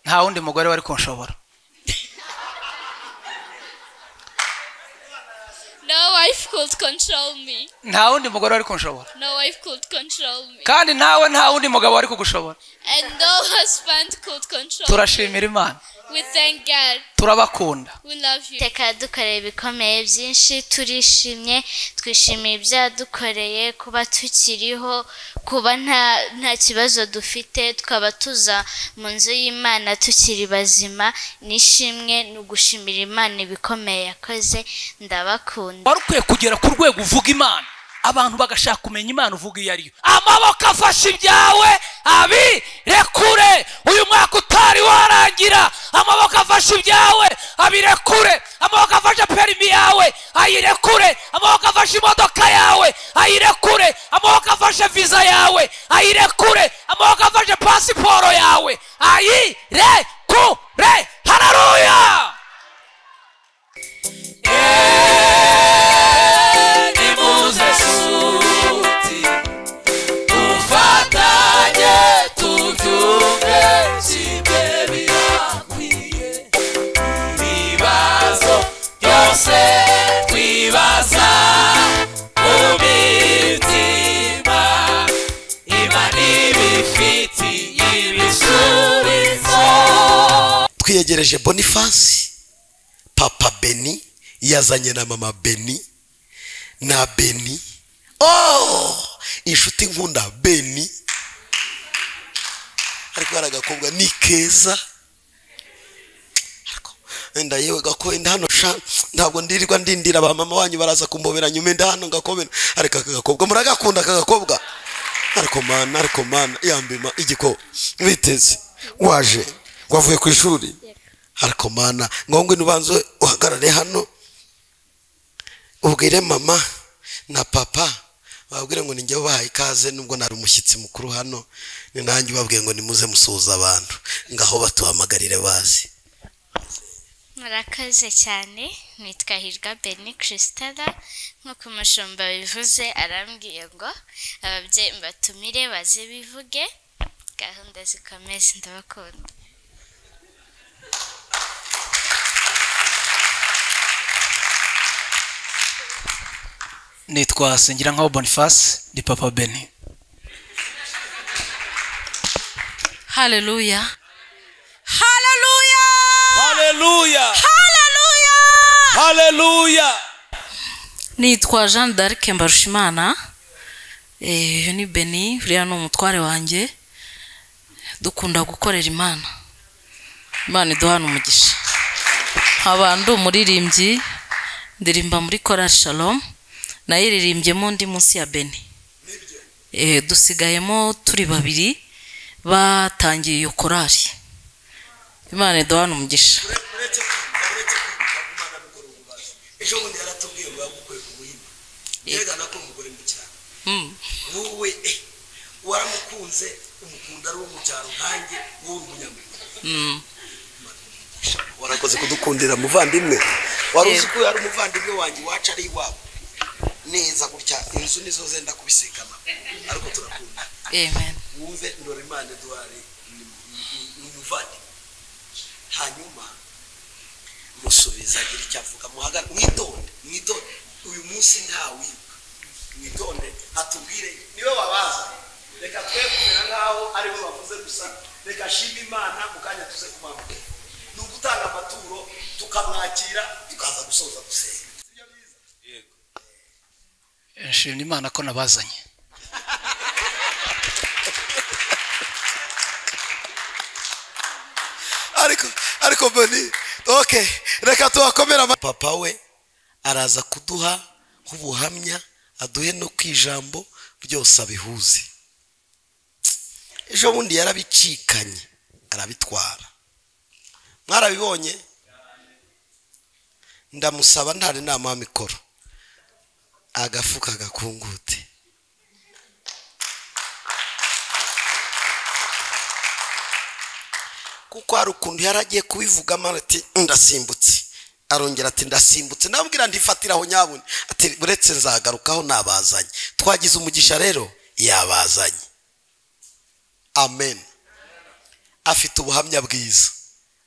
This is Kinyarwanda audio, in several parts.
nta wundi mugore wari kunshobora No wife could control me. nta wundi mugore wari kunshobora No wife could control me. kandi nawe nta wundi mugabo wari kugushobora And no husband could control me. turashimira imana We thank God. turabakunda We love you. iteka dukoreye ibikomeye byinshi turishimye twishimiye ibyo yadukoreye kuba tukiriho kuba nta nta kibazo dufite tukaba tuza mu nzu y'imana tukiri bazima n'ishimwe ni ugushimira imana ibikomeye yakoze ndabakunda wari ukwiye kugera ku rwego uvuga imana abantu bagashaka kumenya imana uvuga iyo ariyo amaboko afashe ibyawe abirekure uyu mwaka utari warangira amaboko afashe ibyawe abirekure amaboko afashe perimi yawe ayirekure amaboko afashe imodoka yawe ayirekure amaboko afashe viza yawe ayirekure amaboko afashe pasiporo yawe ayirekure hararuya Nimuze suti tufatanye tubyumve kimwe birakwiye ibibazo byose twibaza mu mitima imana ibifitiye ibisubizo twiyegereje boniface papa beni yazanye na mama beni na beni oh inshuti nkunda beni ariko hari agakobwa ni keza Ariko wenda yewe gako wenda hano sha ntabwo ndirirwa ndindira ba mama wanyu baraza kumbobera nyuma wenda hano ngakobera ariko aka gakobwa muragakunda aka gakobwa ariko mana ariko mana yambima igiko biteze waje wavuye ku ishuri ariko mana ngombwa ntubanze uhagarare hano ubwire mama na papa babwire ngo ninjye ubahaye ikaze nubwo nari umushyitsi mukuru hano ni nanjye ubabwiye ngo nimuze musuhuza abantu ngaho batubamagarire bazi murakoze cyane nitwa hirwa beni kirisitara nk'uko umushumba bivuze arambwiye ngo ababyeyi mbatumire baze bivuge gahunda zikomeze ndabakunda nitwa singira nkaho boniface ni papa beni Hallelujah. Hallelujah. haleluya Hallelujah. haleluya Nitwa Jean d'Arc Mbarushimana. Eh, uyu ni Beni, uriya ni umutware wanjye. Dukunda gukorera Imana. Imana iduhana umugisha. Nkaba ndi umuririmbyi, ndirimba muri Chorale Shalom, nayiririmbyemo ndi munsi ya Beni. Eh, dusigayemo turi babiri batangiye iyo korari. Imana iduhana umugisha. ejo bundi yaratubwiye ngo yagukuye ku buhima yerekana ko umugore mu cyaro Mm. wowe eh, waramukunze umukunda ari uwo mu cyaro nkanjye wowe uri umunyamerika Mm. warakoze kudukundira muvandimwe wari Yego. uzi ko yari umuvandimwe wanjye iwacu ari iwabo neza gutya inzu nizo zenda kubisikana ariko turakunda Amen. wumve ndora imana eduwari ni ni- ni umuvandimwe hanyuma musubiza agira icyo avuga muhagane mwitonde mwitonde uyu munsi ntawibuka mwitonde atubwire niwe wabaza reka twe kumera nk'aho aribo bavuze gusa reka shima imana mu kanya tuze kumambuka ni ugutanga amaturo tukamwakira tukaza gusoza gusenga nshimira imana ko nabazanye ariko ariko boni ok reka tubakomere papa we araza kuduha nk'ubuhamya aduhe no ku ijambo byose abihuze ejo bundi yarabicikanye arabitwara mwarabibonye ndamusaba ntari nama mikoro agafuka gakungute kuko hari ukuntu yari agiye kubivugamo ati ndasimbutse arongera ati ndasimbutse nabwira ndifatira aho nyabune ati uretse nzagarukaho nabazanye twagize umugisha rero yabazanye amen afite ubuhamya bwiza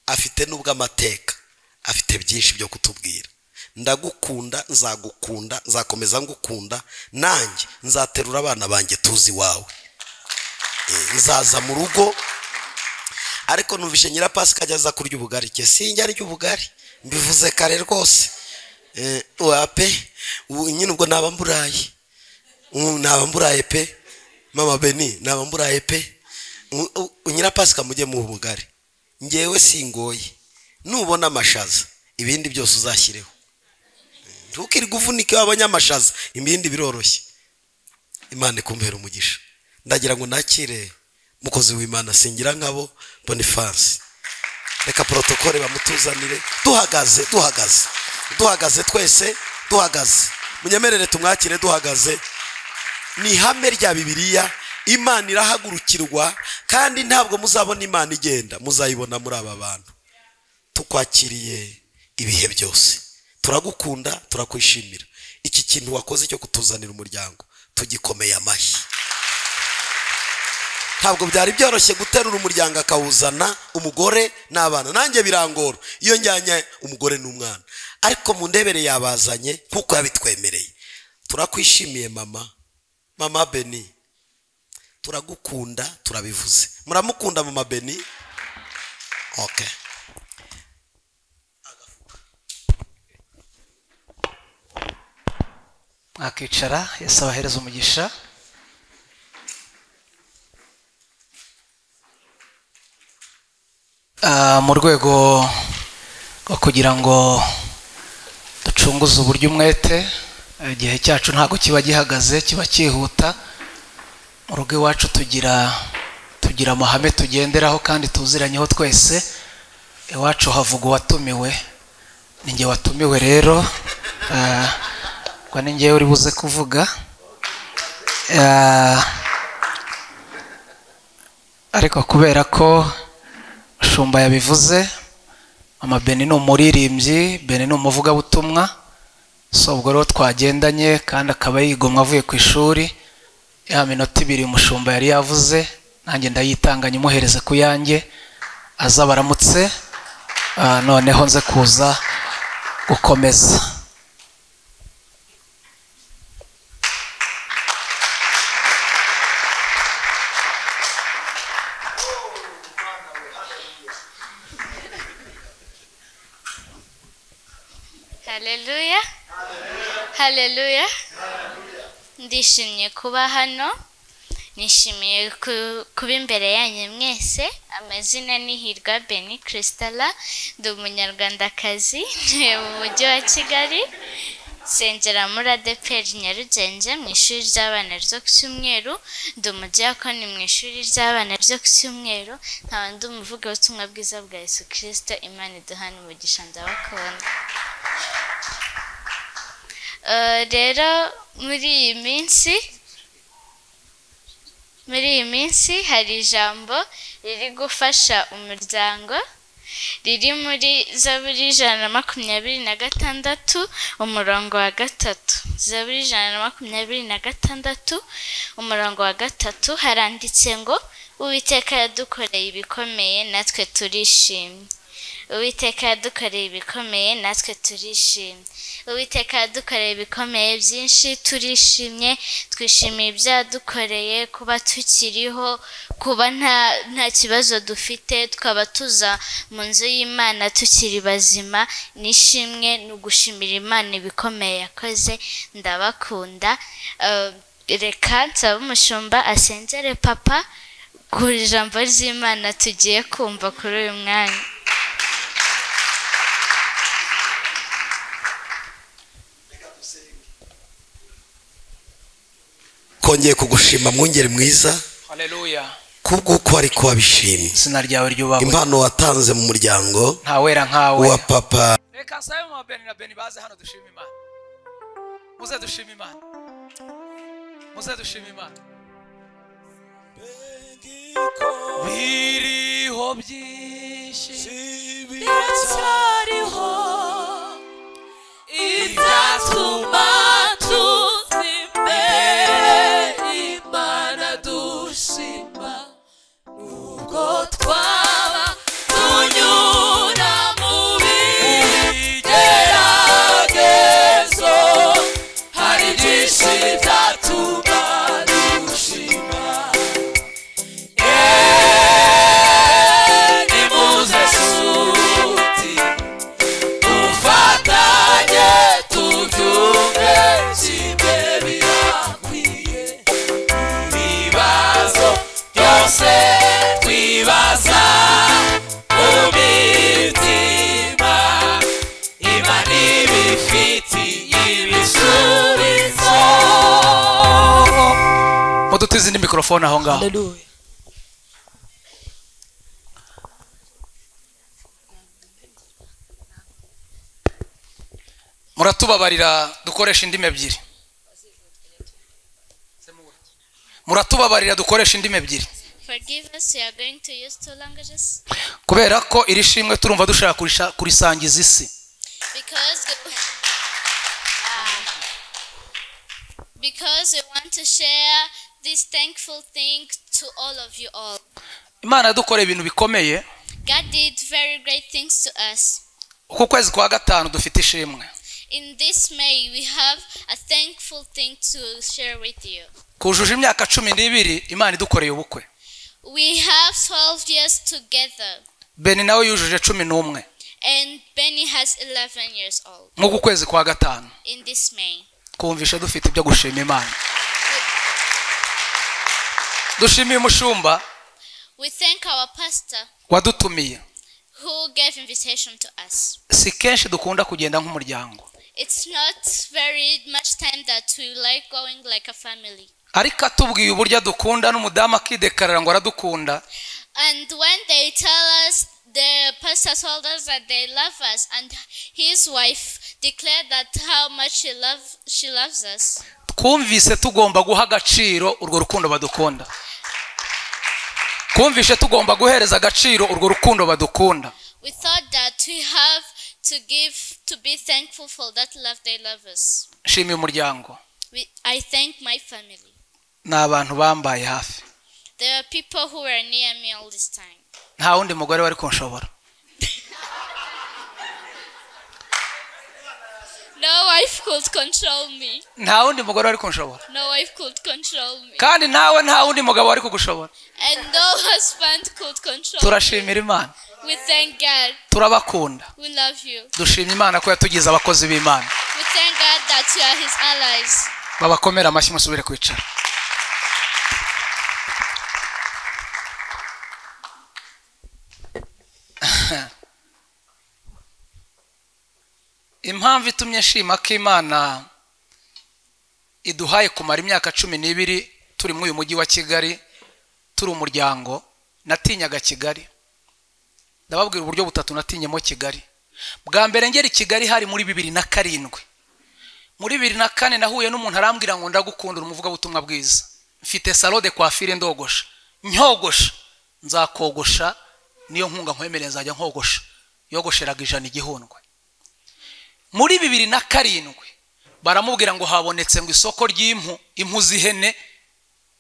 afite n'ubwo amateka afite byinshi byo kutubwira ndagukunda nzagukunda nzakomeza ngukunda nanjye nzaterura abana banjye tuzi iwawe Eh, nzaza mu rugo ariko numvishe nyirapasika ajya aza kurya ubugari ke sinjya arya ubugari mbivuze kare rwose Eh, wape ubu nyine ubwo naba mburaye Mm, naba mburaye pe mama beni naba mburaye pe Mm, u- nyirapasika mujye mu bugari ngewe singoye nubona amashaza ibindi byose uzashyireho ntukirirwe uvunika iyo wabonye amashaza ibindi biroroshye imana ikumbera umugisha ndagira ngo nakire mukozi w'imana singira nkabo bonifansi reka porotokole bamutuzanire duhagaze duhagaze duhagaze twese duhagaze munyemerere tumwakire duhagaze ni ihame rya bibiliya imana irahagurukirwa kandi ntabwo muzabona imana igenda muzayibona muri aba bantu tukwakiriye ibihe byose turagukunda turakwishimira iki kintu wakoze cyo kutuzanira umuryango tugikomeye amashyi ntabwo byari byoroshye guterura umuryango akawuzana umugore n'abana nanjye birangora iyo njyanye umugore n'umwana ariko mu ndebere yabazanye nk'uko yabitwemereye turakwishimiye mama mama beni turagukunda turabivuze muramukunda mama beni okay mwakicara yesu abahereza umugisha Ah, mu rwego rwo kugira ngo ducunguze uburyo umwete eh, igihe cyacu ntabwo kiba gihagaze kiba cyihuta mu rugo iwacu tugira tugira amahame tugenderaho kandi tuziranyeho twese iwacu havuga uwatumiwe ni njye watumiwe rero ah, ubwo ni njyewe uri buze kuvuga Ah, ariko kubera ko shumba yabivuze mama beni ni umuririmbyi beni ni umuvugabutumwa so ubwo rero twagendanye kandi akaba yigomwa avuye ku ishuri ya minota ibiri umushumba yari yavuze nanjye ndayitanganye umuhereze ku yanjye aza baramutse ah, noneho nze kuza gukomeza haleluya haleluya ndishimye kuba hano nishimiye ku- kuba imbere yanyu mwese amazina ni hirwa beni kirisitara ndi umunyarwandakazi ntuye mu mujyi wa kigali nsengera muri adeperi nyarugenge mu ishuri ry'abana ryo ku cyumweru ndi umudiyakoni mu ishuri ry'abana ryo ku cyumweru nkaba ndi umuvugabutumwa bwiza bwa yesu kirisito imana iduhana umugisha ndabakunda Eh, rero muri iyi minsi muri iyi minsi hari ijambo riri gufasha umuryango riri muri zaburi ijana na makumyabiri na gatandatu umurongo wa gatatu zaburi ijana na makumyabiri na gatandatu umurongo wa gatatu haranditse ngo uwiteka yadukoreye ibikomeye natwe turishimye uwiteka yadukoreye ibikomeye natwe turishimye uwiteka yadukoreye ibikomeye byinshi turishimye twishimiye ibyo yadukoreye kuba tukiriho kuba nta nta kibazo dufite tukaba tuza mu nzu y'imana tukiri bazima n'ishimwe ni ugushimira imana ibikomeye yakoze ndabakunda Eh, reka nsaba umushumba asengere papa ku ijambo ry'imana tugiye kumva kuri uyu mwanya kongeye kugushima mwungeri mwiza haleluya kubw'uko wari wabishimye izina ryawe ryubahwe impano watanze mu muryango ntawera nkawe wa papa reka nsabe mama beni na beni baze hano dushima imana muze dushima imana muze dushima imana biriho byinshi Icyariho itatuma tuzime imana dushima nubwo twaba tunyura mikorofone aho ngaho Hallelujah. muratubabarira dukoresha indimi ebyiri muratubabarira dukoresha indimi ebyiri Forgive us, we are going to use two languages. kubera ko iri shimwe turumva dushaka kurisha- kurisangiza isi Because because we want to share this thankful thing to all of you all. imana yadukoreye ibintu bikomeye God did very great things to us. uku kwezi kwa gatanu dufite ishimwe In this May, we have a thankful thing to share with you. kujuje imyaka cumi n'ibiri imana idukoreye ubukwe We have 12 years together, beni nawe yujuje cumi n'umwe and Benny has 11 years old. nk'uku kwezi kwa gatanu In this May, kumvisha dufite ibyo gushima imana dushimiye umushumba we thank our pastor wadutumiye who gave invitation to us. si kenshi dukunda kugenda nk'umuryango It's not very much time that we like going like a family. ariko atubwiye uburyo adukunda n'umudamu akidekarara ngo aradukunda And when they tell us, the pastor told us that they love us, and his wife declared that how much she love she loves us. twumvise tugomba guha agaciro urwo rukundo badukunda twumvise tugomba guhereza agaciro urwo rukundo badukunda We thought that we have to give to be thankful for that love they love us. nshimiye umuryango We, I thank my family. ni abantu bambaye hafi There are people who were near me all this time. nta wundi mugore wari kunshobora No wife could control me. nta wundi mugore wari kunshobora No wife could control me. kandi nawe nta wundi mugabo wari kugushobora And no husband could control me. turashimira imana We thank God. turabakunda We love you. dushima imana ko yatugize abakozi b'imana We thank God that you are His allies. babakomere amashyi musubire kwicara impamvu itumye nshima ko imana iduhaye kumara imyaka cumi n'ibiri turi muri uyu mujyi wa kigali turi umuryango natinyaga kigali ndababwira uburyo butatu natinyemo kigali bwa mbere ngera i kigali hari muri bibiri na karindwi muri bibiri na kane nahuye n'umuntu arambwira ngo ndagukundira umuvugabutumwa bwiza mfite salo de kwafire ndogosha nyogosha nzakogosha niyo nkunga nkwemereye nzajya nkogosha yogosheraga ijana igihundwe muri bibiri na karindwi baramubwira ngo habonetse ngo isoko ry'impu impu z'ihene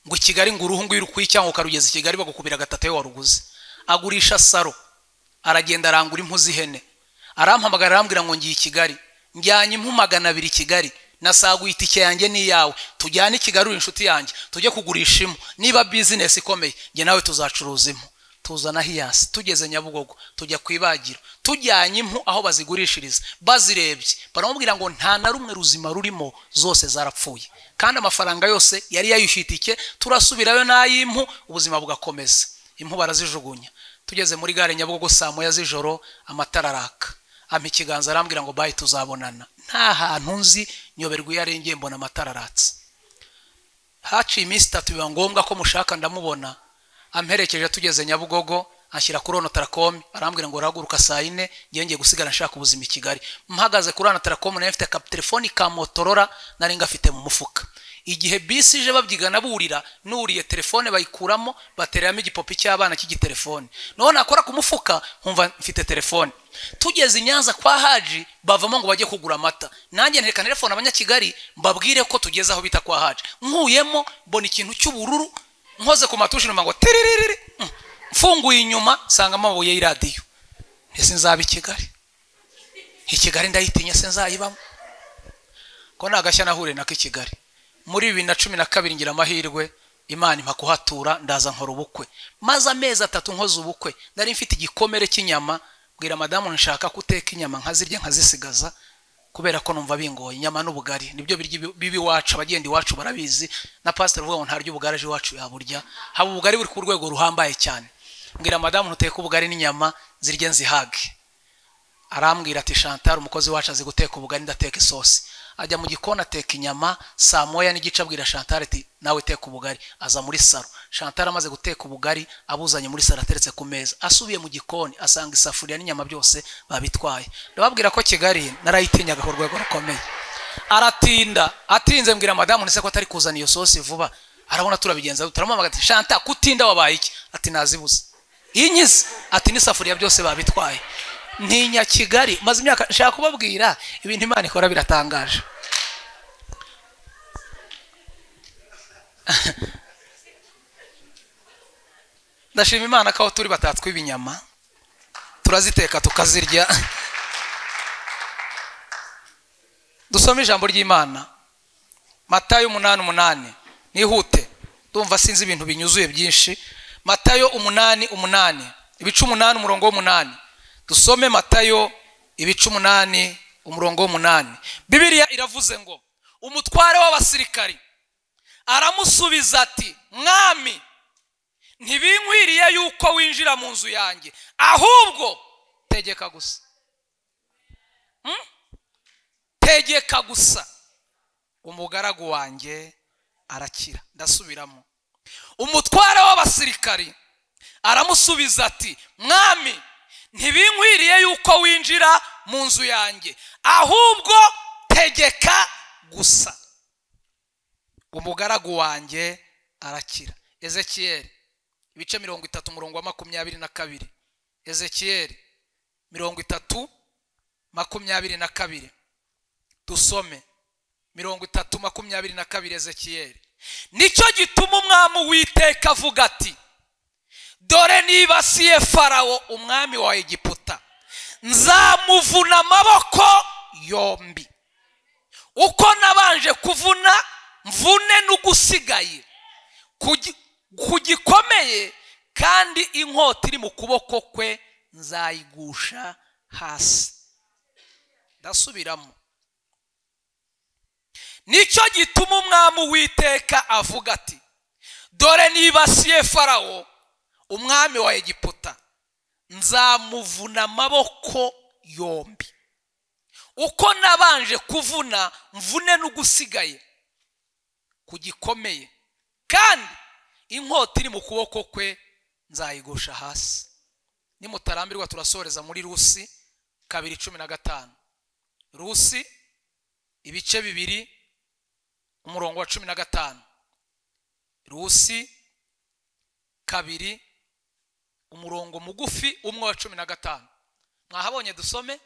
ngo i kigali ngo uruhu ngwiro ukwiye cyangwa ukarugeza i kigali bagukubira gatatu iyo waruguze agurisha saro aragenda arangura impu z'ihene arampamagara arambwira ngo ngiye i kigali njyanye impu magana abiri i kigali nasaguye itike yanjye n'iyawe tujyane i kigali uri inshuti yanjye tujye kugurisha impu niba bizinesi ikomeye njye nawe tuzacuruza impu tuzana hiyasi tugeze nyabugogo tujya ku ibagiro tujyanye impu aho bazigurishiriza bazirebye baramubwira ngo nta na rumwe ruzima rurimo zose zarapfuye kandi amafaranga yose yari yayishyuye itike turasubirayo n'ay'impu ubuzima bugakomeza impu barazijugunya tugeze muri gare nyabugogo saa moya z'ijoro amatara araka ampa ikiganza arambwira ngo bayi tuzabonana nta hantu nzi nyoberwa iyo arengeye mbona amatara aratse haciye iminsi itatu biba ngombwa ko mushaka ndamubona amperekeje tugeze nyabugogo anshyira kuri ono tarakomi arambwira ngo urahaguruka saa yine ngiye ngiye gusigara nshaka ubuzima i kigali mpagaze kuri ono tarakomi nari mfite ka telefoni ka motorora nari ngafite mu mufuka igihe bisi ije babyigana burira nuriye telefone bayikuramo batereramo igipopi cy'abana cy'igitelefone naho nakora ku mufuka nkumva mfite telefone tugeze i nyanza kwa haji bavamo ngo bajye kugura amata nanjye ntereka telefone abanyakigali mbabwire ko tugeze aho bita kwa haji nkuyemo mbona ikintu cy'ubururu nkoze ku matushi nyuma ngo tiriririri Mm. mfunguye inyuma nsanga amabuye y'iradiyo ese nzaba i kigali i kigali ndayitinya se nzayibamo ko nta gashya nahuriye nako i kigali muri bibiri na cumi na kabiri ngira amahirwe imana impa kuhatura ndaza nkora ubukwe maze amezi atatu nkoze ubukwe nari mfite igikomere cy'inyama mbwira madamu nshaka kuteka inyama nkazirya nkazisigaza kubera ko numva bingoye inyama n'ubugari nibyo birya ibi- bibi iwacu abagenda iwacu barabizi na pasiteri uvuga ngo ntarya ubugari aje iwacu yaburya haba ubugari buri ku rwego ruhambaye cyane mbwira madamu ntuteke ubugari n'inyama zirye nzihage arambwira ati chantal umukozi wacu azi guteka ubugari ndateka isosi ajya mu gikoni ateka inyama saa moya n'igice abwira shantara ati nawe teka ubugari aza muri saro shantara amaze guteka ubugari abuzanye muri saro ateretse ku meza asubiye mu gikoni asanga isafuriya n'inyama byose babitwaye ndababwira ko kigali narayitinyaga ku rwego rukomeye aratinda atinze mbwira madamu ndetse ko atari kuzana iyo sosi vuba arabona turabigenza turamwamaga ati shanta kutinda wabaye iki ati nazibuze inyize ati n'isafuriya byose babitwaye ntinya kigali maze imyaka nshaka kubabwira ibintu imana ikora biratangaje ndashima imana ko aho turi batatswa ibinyama turaziteka tukazirya dusome ijambo ry'imana matayo umunani umunani nihute ndumva sinzi ibintu binyuzuye byinshi matayo umunani umunani ibice umunani umurongo w'umunani dusome matayo ibice umunani umurongo w'umunani bibiliya iravuze ngo umutware w'abasirikari aramusubiza ati mwami ntibinkwiriye yuko winjira mu nzu yanjye ahubwo tegeka gusa Hmm? tegeka gusa umugaragu wanjye arakira ndasubiramo umutware w'abasirikari aramusubiza ati mwami ntibinkwiriye yuko winjira mu nzu yanjye ahubwo tegeka gusa umugaragu wanjye arakira ezekiyeli ibice mirongo itatu umurongo wa makumyabiri na kabiri ezekiyeli mirongo itatu makumyabiri na kabiri dusome mirongo itatu makumyabiri na kabiri ezekiyeli nicyo gituma umwami uwiteka avuga ati dore nibasiye farawo umwami wa egiputa nzamuvuna amaboko yombi uko nabanje kuvuna mvune n'ugusigaye Ku gi- ku gikomeye kandi inkota iri mu kuboko kwe nzayigusha hasi ndasubiramo nicyo gituma umwami uwiteka avuga ati dore nibasiye farawo umwami wa egiputa nzamuvuna amaboko yombi uko nabanje kuvuna mvune n'ugusigaye ku gikomeye kandi inkota iri mu kuboko kwe nzayigusha hasi nimutarambirwa turasoreza muri rusi kabiri cumi na gatanu rusi ibice bibiri umurongo wa cumi na gatanu rusi kabiri umurongo mugufi umwe wa cumi na gatanu mwahabonye dusome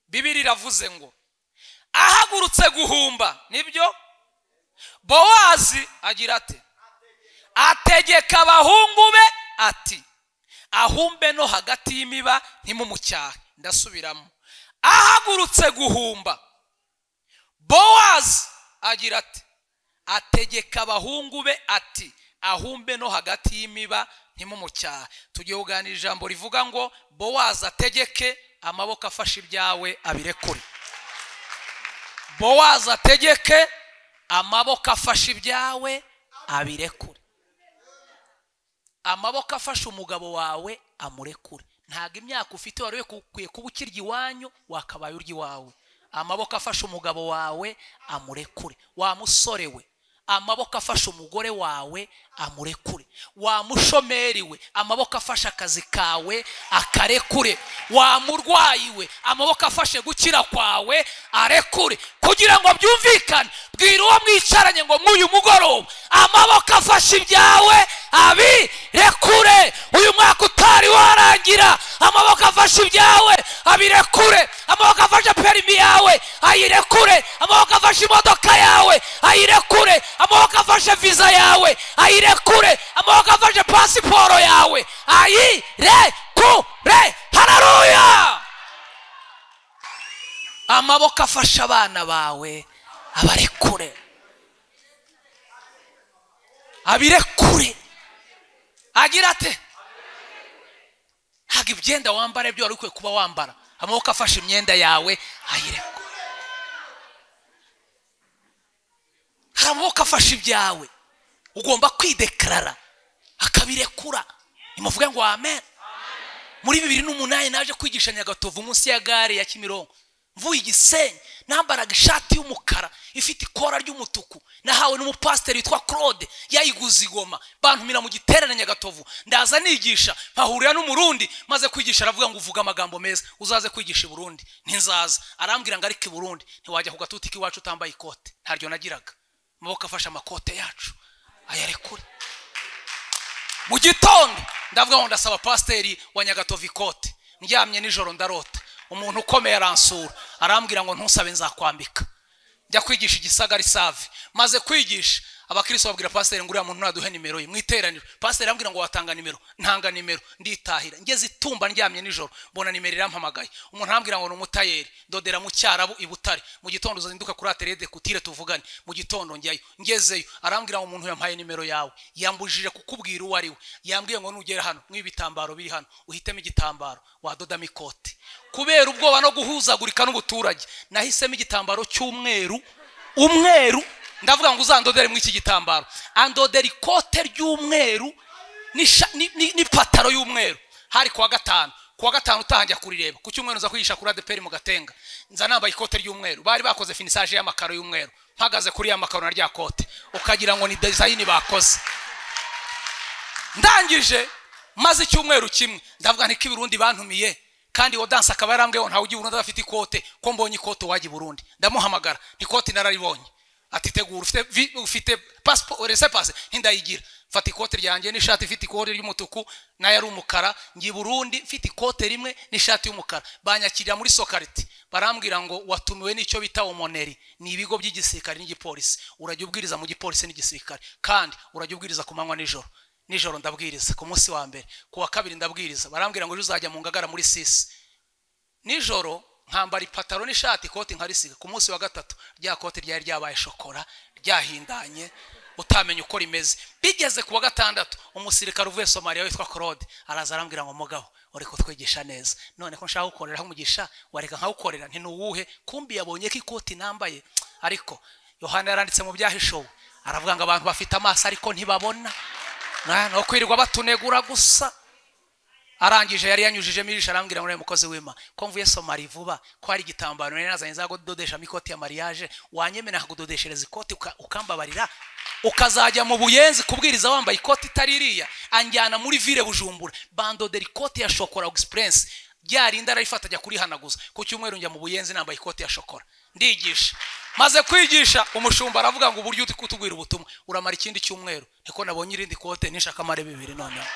bibiri iravuze ngo ahagurutse guhumba nibyo bowazi agira ate ategeka abahungu be ati ahumbe no hagati y'imiba ntimumucyahe ndasubiramo ahagurutse guhumba bowazi agira ati ategeka abahungu be ati ahumbe no hagati y'imiba ntimumucyahe tugiye kuganira ijambo rivuga ngo bowazi ategeke amaboko afashe ibyawe abirekure bowazi ategeke amaboko afashe ibyawe abirekure amaboko afashe umugabo wawe amurekure ntabwo imyaka ufite wari ukwiye kuba ukirya iwanyu wakabaye urya iwawe amaboko afashe umugabo wawe amurekure wa musore we amaboko afashe umugore wawe amurekure wa mushomeri we amaboko afashe akazi kawe akarekure wa murwayi we amaboko afashe gukira kwawe arekure kugira ngo byumvikane bwira uwo mwicaranye ngo mw'uyu mugoroba amaboko afashe ibyawe abirekure uyu mwaka utari warangira amaboko afashe ibyawe abirekure amaboko afashe perimi yawe ayirekure amaboko afashe imodoka yawe ayirekure amaboko afashe viza yawe ayirekure amaboko afashe pasiporo yawe ayirekure hararuya amaboko afashe abana bawe abarekure abirekure agira ate ntabwo ibyenda wambara byo wari ukwiye kuba wambara amaboko afashe imyenda yawe ayirekure hari amaboko afashe ibyawe ugomba kwidekarara akabirekura nimuvuge ngo amen muri bibiri n'umunani naje kwigisha nyagatovu munsi ya gare ya kimironko mvuye igisenyi nambaraga ishati y'umukara ifite ikora ry'umutuku nahawe n'umupasiteri witwa claude yayiguze igoma bantumira mu giterane nyagatovu ndaza nigisha mpahurira n'umurundi maze kwigisha aravuga ngo uvuga amagambo meza uzaze kwigisha i burundi ntizaza arambwira ngo ariko i burundi ntiwajya ku gatuti k'iwacu utambaye ikote ntaryo nagiraga amaboko afashe amakote yacu ayarekure mu gitondo ndavuga ngo ndasaba pasiteri wa nyagatovu ikote ndyamye nijoro ndarota umuntu ukomeye aransura arambwira ngo ntusabe nzakwambika njya kwigisha igisagari save maze kwigisha abakristo babwira pasiteri ngo uriya muntu ntaduhe nimero ye mu iteraniro pasiteri arambwira ngo watanga nimero ntanga nimero nditahira ngeze itumba ndyamye nijoro mbona nimero irampamagaye umuntu arambwira ngo ni umutayeri dodera mu cyarabu i butare mu gitondo uzinduka kuri aterede kutire tuvugane mu gitondo njyayo ngezeyo arambwira ngo umuntu yampaye nimero yawe yambujije kukubwira uwo ari we yambwiye ngo nugera hano nk'ibi bitambaro biri hano uhitemo igitambaro wadodamo ikote kubera ubwoba no guhuzagurika n'ubuturage nahisemo igitambaro cy'umweru umweru ndavuga ngo uzandodere muri iki gitambaro andodera ikote ry'umweru n'isha- ni- ni- n'ipantaro y'umweru hari kuwa gatanu kuwa gatanu utahanjya kurireba ku cyumweru nza kwigisha kuri adeperi mu gatenga nza nambaye ikote ry'umweru bari bakoze finisaje y'amakaro y'umweru mpagaze kuri ya makaro na rya kote ukagira ngo ni dezayini bakoze ndangije maze icyumweru kimwe ndavuga nti ko ibirundi bantumiye kandi uwo danse akaba yarambwiye ngo ntawe ujya i burundi adafite ikote ko mbonye ikote wajya i burundi ndamuhamagara ntikoti nararibonye ati tegura ufite vi- ufite pasipo resepase ntindayigira fata ikote ryanjye n'ishati ifite ikote ry'umutuku nayo ari umukara njye i burundi mfite ikote rimwe n'ishati y'umukara banyakirira muri sokariti barambwira ngo watumiwe n'icyo bita omoneri ni ibigo by'igisirikare n'igipolisi urajya ubwiriza mu gipolisi n'igisirikare kandi urajya ubwiriza ku manywa nijoro nijoro ndabwiriza ku munsi wa mbere ku wa kabiri ndabwiriza barambwira ngo ejo uzajya mu ngagara muri sisi nijoro nkambara ipataro n'ishati ikoti nkarisiga ku munsi wa gatatu rya koti ryari ryabaye shokora ryahindanye utamenya uko rimeze bigeze ku wa gatandatu umusirikare uvuye somaliya witwa claude araza arambwira ngo mugabo uri kutwigisha neza none ko nshaka gukorera aho umugisha wareka nkawukorera ntinuwuhe kumbi yabonye ko ikoti nambaye ariko yohana yaranditse mu byahishowe aravuga ngo abantu bafite amaso ariko ntibabona Na- ni ukwirirwa batunegura gusa arangije yari yanyujijemo ijisho arambwira ngo uriya mukozi w'ima ko mvuye somari vuba ko hari igitambaro nari nazanye nza kudodeshamo ikoti ya mariage wanyemera nkakudodeshereza ikoti uka- ukambabarira ukazajya mu buyenzi kubwiriza wambaye ikoti itari iriya anjyana muri vile bujumbura bandodera ikoti ya shokora egispuresi ryarinda ararifata ajya kurihanaguza ku cyumweru njya mu buyenzi nambaye ikoti ya shokora ndigisha maze kwigisha umushumba aravuga ngo uburyo uri kutubwira ubutumwa uramara ikindi cyumweru niko nabonye irindi kote nishaka amare bibiri noneho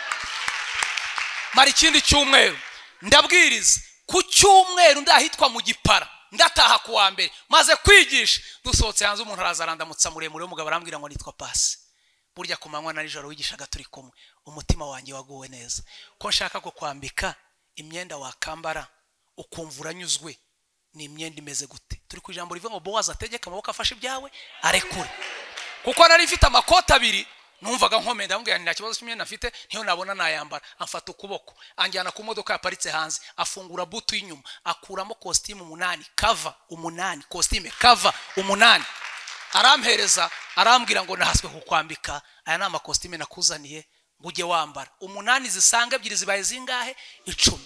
mara ikindi cyumweru ndabwiriza ku cyumweru ndahitwa mu gipara ndataha ku wa mbere maze kwigisha dusohotse hanze umuntu araza arandamutsa muremure w'umugabo arambwira ngo nitwa pasi burya ku manywa na nijoro wigishaga turi kumwe umutima wanjye waguwe neza ko nshaka kukwambika imyenda wakambara ukumva uranyuzwe ni imyenda imeze gute turi ku ijambo rivuga ngo bowazi ategeka amaboko afashe ibyawe arekure kuko nari mfite amakoti abiri numvaga nkomeye ndamubwira nti nta kibazo cy'imyenda afite niyo nabona nayambara amfata ukuboko anjyana ku modoka yaparitse hanze afungura butu y'inyuma akuramo kositimu umunani kava umunani kositime kava umunani arampereza arambwira ngo nahaswe kukwambika aya ni amakositime nakuzaniye ngo ujye wambara umunani zisanga ebyiri zibaye zingahe icumi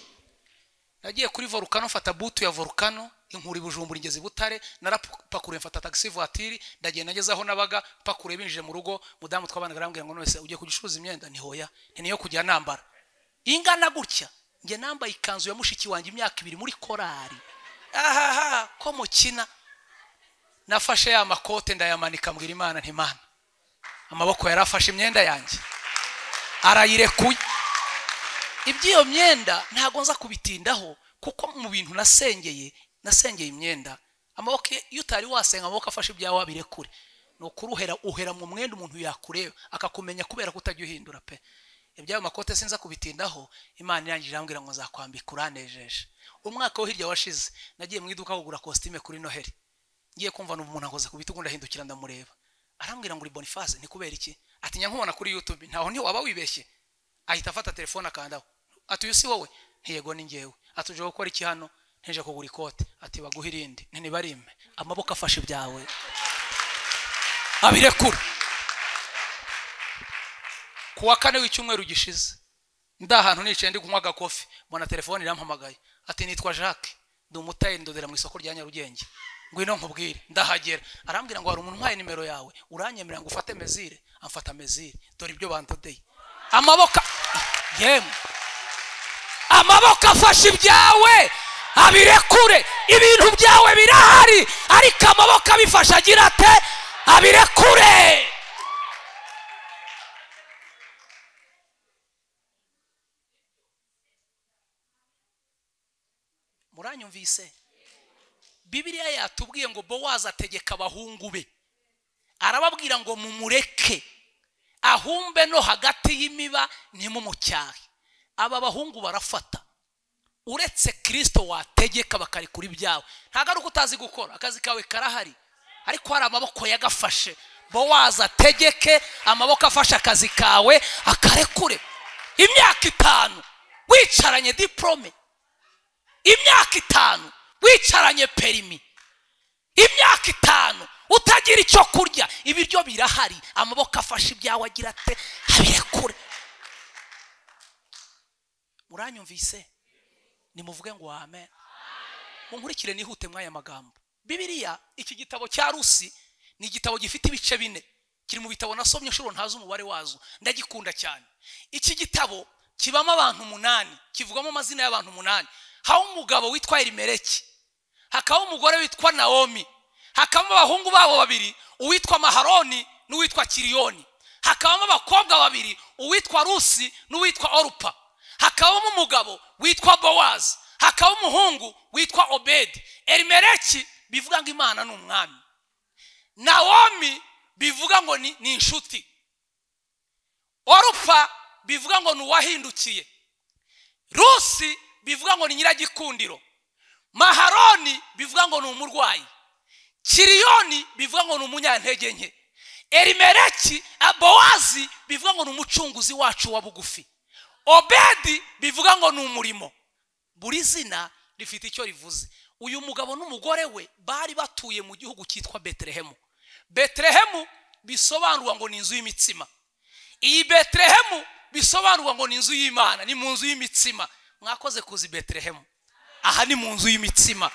nagiye kuri volukano mfata butu ya volukano inkuri bujumbura ingeze i butare narapakuruye mfata tagisi vuwatiri ndagenda ngeze aho nabaga pakuruye binjije mu rugo mudamu twabanaga arambwira ngo nonese ugiye kujya ucuruza imyenda ntihoya ni niyo kujya nambara ingana gutya njye nambaye ikanzu ya mushiki wanjye imyaka ibiri muri korari ahaha ko mukina nafashe ya makote ndayamanika mbwira imana ntimana amaboko yarafashe imyenda yanjye arayirekuye iby'iyo myenda ntabwo nza kubitindaho kuko mu bintu nasengeye nasengeye imyenda amaboko ye- iyo utari wasenga amaboko afashe ibyawe abirekure ni ukuri uhera uhera mu mwenda umuntu yakureba akakumenya kubera kutajya uhindura pe iby'ayo makote sinza kubitindaho imana irangije irambwira ngo nzakwambika uranejeje umwaka wo hirya washize nagiye mu iduka kugura kositime kuri noheli ngiye kumva ni umuntu akoze ku bitugu ndahindukira ndamureba arambwira ngo uri boniface ni kubera iki ati nyankubona kuri youtube ntaho ntiwaba wibeshye ahita afata telefone akandaho ati uyu si wowe ntiyego ni ngewe ati uje gukora iki hano nteje kugura ikote ati baguhe irindi ntibarime amaboko afashe ibyawe abirekura ku wa kane w'icyumweru gishize ndi ahantu nicaye ndi kunywa agakofi mbona telefone irampamagaye ati nitwa jacques ndi umutari ndodera mu isoko rya nyarugenge ngwino nkubwire ndahagera arambwira ngo hari umuntu umpaye nimero yawe uranyemerera ngo ufate mezire amfata mezire dore ibyo bandodeye amaboko yemwe amaboko afashe ibyawe abirekure ibintu byawe birahari ariko amaboko abifashe agira ate abirekure muranyumvise bibiliya yatubwiye ngo bowazi ategeka abahungu be arababwira ngo mumureke ahumbe no hagati y'imiba ntimumucyahe aba bahungu barafata uretse kirisito wategeka bakarekura ibyawe ntabwo ari uko utazi gukora akazi kawe karahari ariko hari amaboko yagafashe bowazi ategeke amaboko afashe akazi kawe akarekure imyaka itanu wicaranye diporome imyaka itanu wicaranye perimi imyaka itanu utagira icyo kurya ibiryo birahari amaboko afashe ibyawe agira ate abirekure muranyumvise nimuvuge ngo amen munkurikire nihute mw'aya magambo bibiliya iki gitabo cya rusi ni igitabo gifite ibice bine kiri mu bitabo nasomye inshuro ntazi umubare wazo ndagikunda cyane iki gitabo kibamo abantu umunani kivugamo amazina y'abantu umunani haho umugabo witwa erimereki hakabaho umugore witwa nawomi hakabamo abahungu babo babiri uwitwa maharoni n'uwitwa kiriyoni hakabamo abakobwa babiri uwitwa rusi n'uwitwa orupa hakabamo umugabo witwa bowazi hakabamo umuhungu witwa obedi erimereki bivuga ngo imana ni umwami nawomi bivuga ngo ni ni inshuti orupa bivuga ngo ni uwahindukiye rusi bivuga ngo ni nyiragikundiro maharoni bivuga ngo ni umurwayi kiriyoni bivuga ngo ni umunyantege nke erimereki abowazi bivuga ngo ni umucunguzi wacu wa bugufi obedi bivuga ngo ni umurimo buri zina rifite icyo rivuze uyu mugabo n'umugore we bari batuye mu gihugu cyitwa beterehemu beterehemu bisobanurwa ngo ni inzu y'imitsima iyi beterehemu bisobanurwa ngo ni inzu y'imana ni mu nzu y'imitsima mwakoze kuzi beterehemu aha ni mu nzu y'imitsima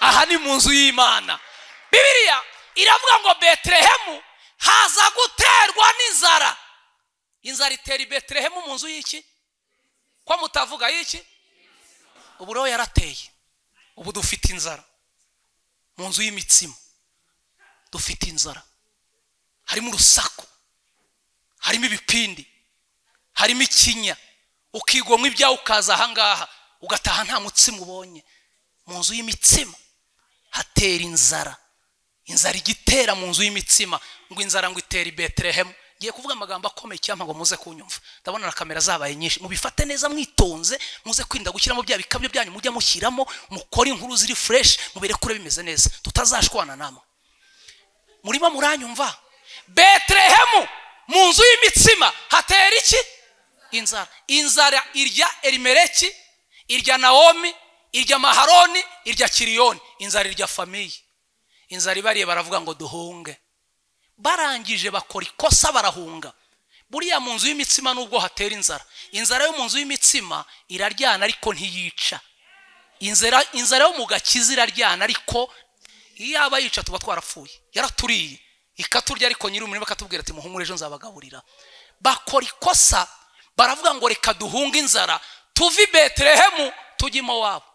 aha ni mu nzu y'imana bibiliya iravuga ngo beterehemu haza guterwa n'inzara inzara itera i beterehemu mu nzu y'iki ko mutavuga y'iki ubu rero yarateye ubu dufite inzara mu nzu y'imitsima dufite inzara harimo urusaku harimo ibipindi harimo ikinya ukigomwa ibyawe ukaza ahangaha ugataha nta mutsima ubonye mu nzu y'imitsima hatera inzara inzara igitera mu nzu y'imitsima ngo inzara ngo itere i beterehemu ngiye kuvuga amagambo akomeye cyangwa ngo muze kunyumva ndabona na kamera zabaye nyinshi mubifate neza mwitonze muze kwirinda gushyiramo bya bikabyo byanyu mujya mushyiramo mukore inkuru ziri fureshi mubirekure bimeze neza tutazashwana namwe murimo muranyumva beterehemu mu nzu y'imitsima hatera iki inzara inzara irya erimereki irya nawomi irya maharoni irya kiriyoni inzara irya famiye inzara ibariye baravuga ngo duhunge barangije bakora ikosa barahunga buriya mu nzu y'imitsima nubwo hatera inzara inzara yo mu nzu y'imitsima iraryana ariko ntiyica inzara inzara yo mu gakiza iraryana ariko iyo yaba yica tuba twarapfuye yaraturiye ikaturya ariko nyiri umurimo akatubwira ati muhumure ejo nzabagaburira bakora ikosa baravuga ngo reka duhunge inzara tuve i beterehemu tujye i mowabu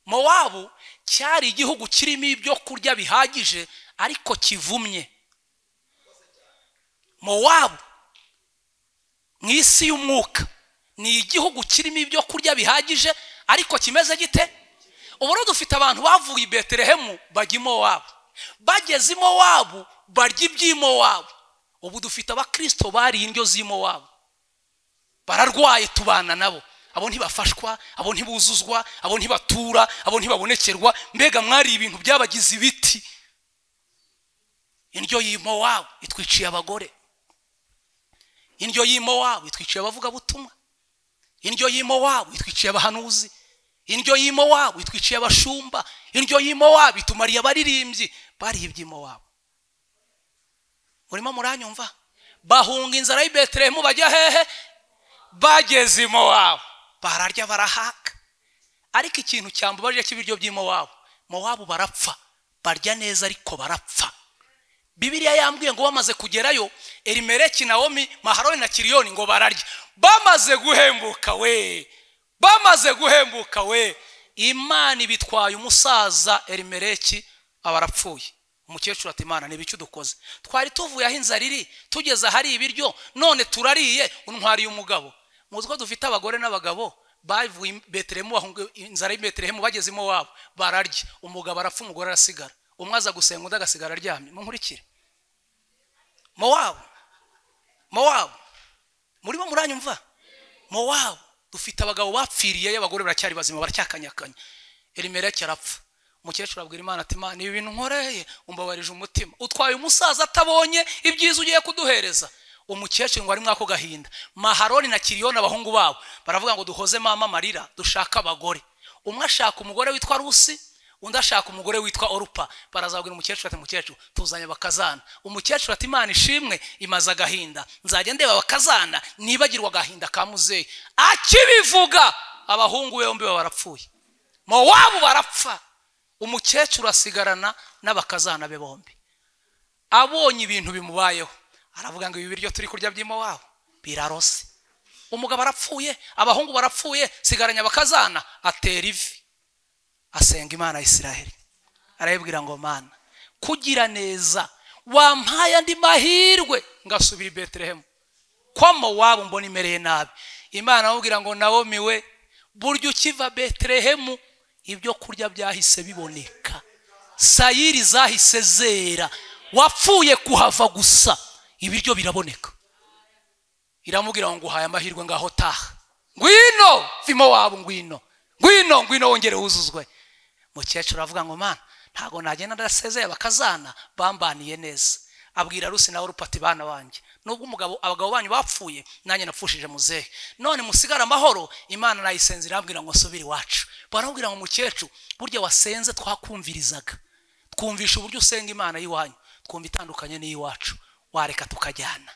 mowabu cyari igihugu kirimo ibyo kurya bihagije ariko kivumye mowabu mu isi y'umwuka ni igihugu kirimo ibyo kurya bihagije ariko kimeze gite ubu rero dufite abantu bavuye i beterehemu bajya i mowabu bageze i mowabu barya iby'i mowabu ubu dufite abakirisito bariye indyo z'i mowabu bararwaye tubana nabo abo ntibafashwa abo ntibuzuzwa abo ntibatura abo ntibabonekerwa mbega mwari ibintu byabagize ibiti indyo y'imo wabo itwiciye abagore indyo y'imo wabo itwiciye abavugabutumwa indyo y'imo wabo itwiciye abahanuzi indyo y'imo wabo itwiciye abashumba indyo y'imo wabo itumariye abaririmbyi bariye iby'imo wabo murimo muranyumva bahunga inzara y'i beterehemu bajya hehe bageze i mowabu bararya barahaka ariko ikintu cyambabarira cy'ibiryo by'i mowabu mowabu barapfa barya neza ariko barapfa bibiriya yambwiye ngo bamaze kugerayo erimereki nawomi maharoni na kiriyoni ngo bararya bamaze guhembuka we bamaze guhembuka we imana ibitwaye umusaza erimereki aba arapfuye umukecuru ati imana ni ibiki dukoze twari tuvuye aho inzara iri tugeze ahari ibiryo none turariye untwariye umugabo muzi ko dufite abagore n'abagabo bavuye i betelehemu bahunga inzara y'i betelehemu bageze i mowabu bararya umugabo arapfa umugore arasigara umwe aza gusenga undi agasigara aryamye munkurikire mowabu mowabu murimo muranyumva mowabu dufite abagabo bapfiriyeyo abagore baracyari bazima baracyakanyakanya erimereke arapfa umukecuru abwira imana ati imana ibi bintu nkoreye umbabarije umutima utwaye umusaza atabonye ibyiza ugiye kuduhereza umukecuru ngo ari mwako gahinda maharoni na kiriyoni abahungu babo baravuga ngo duhoze mama amarira dushake abagore umwe ashaka umugore witwa rusi undi ashaka umugore witwa orupa barazabwira umukecuru ati mukecuru tuzanye abakazana umukecuru ati imana ishimwe imaze agahinda nzajya ndeba abakazana nibagirwa agahinda ka muzeyi akibivuga abahungu be bombi baba barapfuye mowabu barapfa umukecuru asigarana n'abakazana be bombi abonye ibintu bimubayeho aravuga ngo ibi biryo turi kurya by'imowabu birarose umugabo arapfuye abahungu barapfuye sigaranya abakazana atera ivi asenga imana ya isiraheli arayibwira ngo mana kugira neza wampaye andi mahirwe ngasubira i betelehemu kwa mowabu mbona imereye nabi imana aramubwira ngo nawomi we burya ukiva betelehemu ibyo kurya byahise biboneka sayiri zahise zera wapfuye kuhava gusa ibiryo biraboneka iramubwira ngo nguhaye amahirwe ngaho taha ngwino vimo wabo ngwino ngwino ngwino wongere wuzuzwe mukecuru aravuga ngo mana ntabwo nagenda ndasezeye bakazana bambaniye neza abwira rusi nawe urupati bana banjye nubwo umugabo abagabo banyu bapfuye nanjye napfushije muzehe none musigare amahoro imana nayisenze irambwira ngo nsubire iwacu baramubwira ngo mukecuru burya wasenze twakumvirizaga twumvisha uburyo usenga imana y'iwanyu twumva itandukanye n'iy'iwacu wareka tukajyana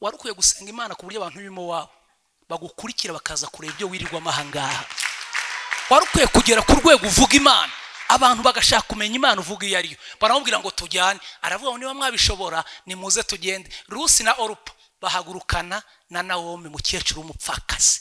wari ukwiye gusenga imana ku buryo abantu b'imo wabo bagukurikira bakaza kureba ibyo wirirwamo ahangaha wari ukwiye kugera ku rwego uvuga imana abantu bagashaka kumenya imana uvuga iyo ariyo baramubwira ngo tujyane aravuga ngo niba mwabishobora nimuze tugende rusi na orupa bahagurukana na nawomi mukecuru w'umupfakazi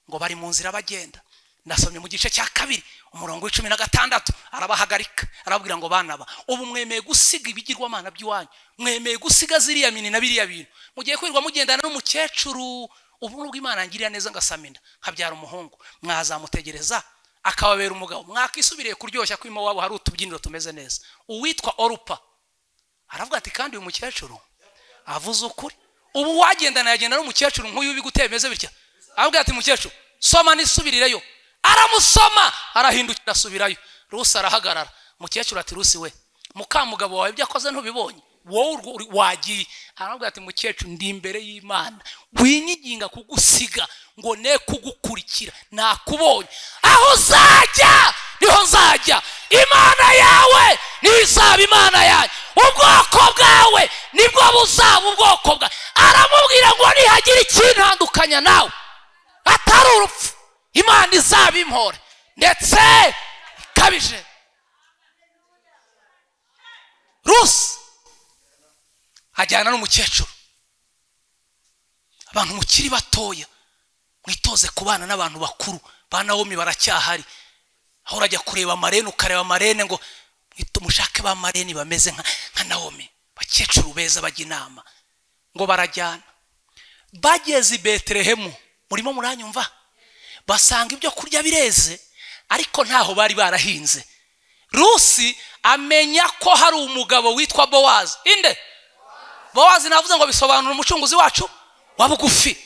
ngo bari mu nzira bagenda ndasomye mu gice cya kabiri umurongo w'icumi na gatandatu arabahagarika arababwira ngo banaba ubu mwemeye gusiga ibigirwamana by'iwanyu mwemeye gusiga ziriya mini na biriya bintu mugiye kwirirwa mugendana n'umukecuru ubu nubwo imana ngiriya neza ngasamina nkabyara umuhungu mwazamutegereza akababera umugabo mwakisubiriye kuryoshya ko iwabo hari utubyiniro tumeze neza uwitwa orupa aravuga ati kandi uyu mukecuru avuze ukuri ubu wagendana yagenda n'umukecuru nk'uyu biguteye bimeze bitya aravuga ati mukecuru soma n'isubirireyo aramusoma arahindukira asubirayo rusi arahagarara mukecuru ati rusi we mukamugabo wawe ibyo akoze ntubibonye wowe urwo- wagiye aravuga ati mukecuru ndi imbere y'imana winyiginga kugusiga ngo ne kugukurikira nakubonye aho uzajya niho nzajya imana yawe niyo izaba imana yanjye ubwoko bwawe nibwo buzaba ubwoko bwawe aramubwira ngo nihagira ikintandukanya nawe atari urupfu imana izaba impore ndetse ikabije rusi ajyana n'umukecuru abantu mukiri batoya mwitoze kubana n'abantu bakuru ba nawomi baracyahari aho urajya kureba amarene ukareba amarene ngo mwite- mushake ba marene bameze nka nka nawomi bakecuru beza bajya inama ngo barajyana bageze i betelehemu murimo muranyumva basanga ibyo kurya bireze ariko ntaho bari barahinze rusi amenya ko hari umugabo witwa bowazi inde bowazi navuze ngo bisobanura umucunguzi wacu wa bugufi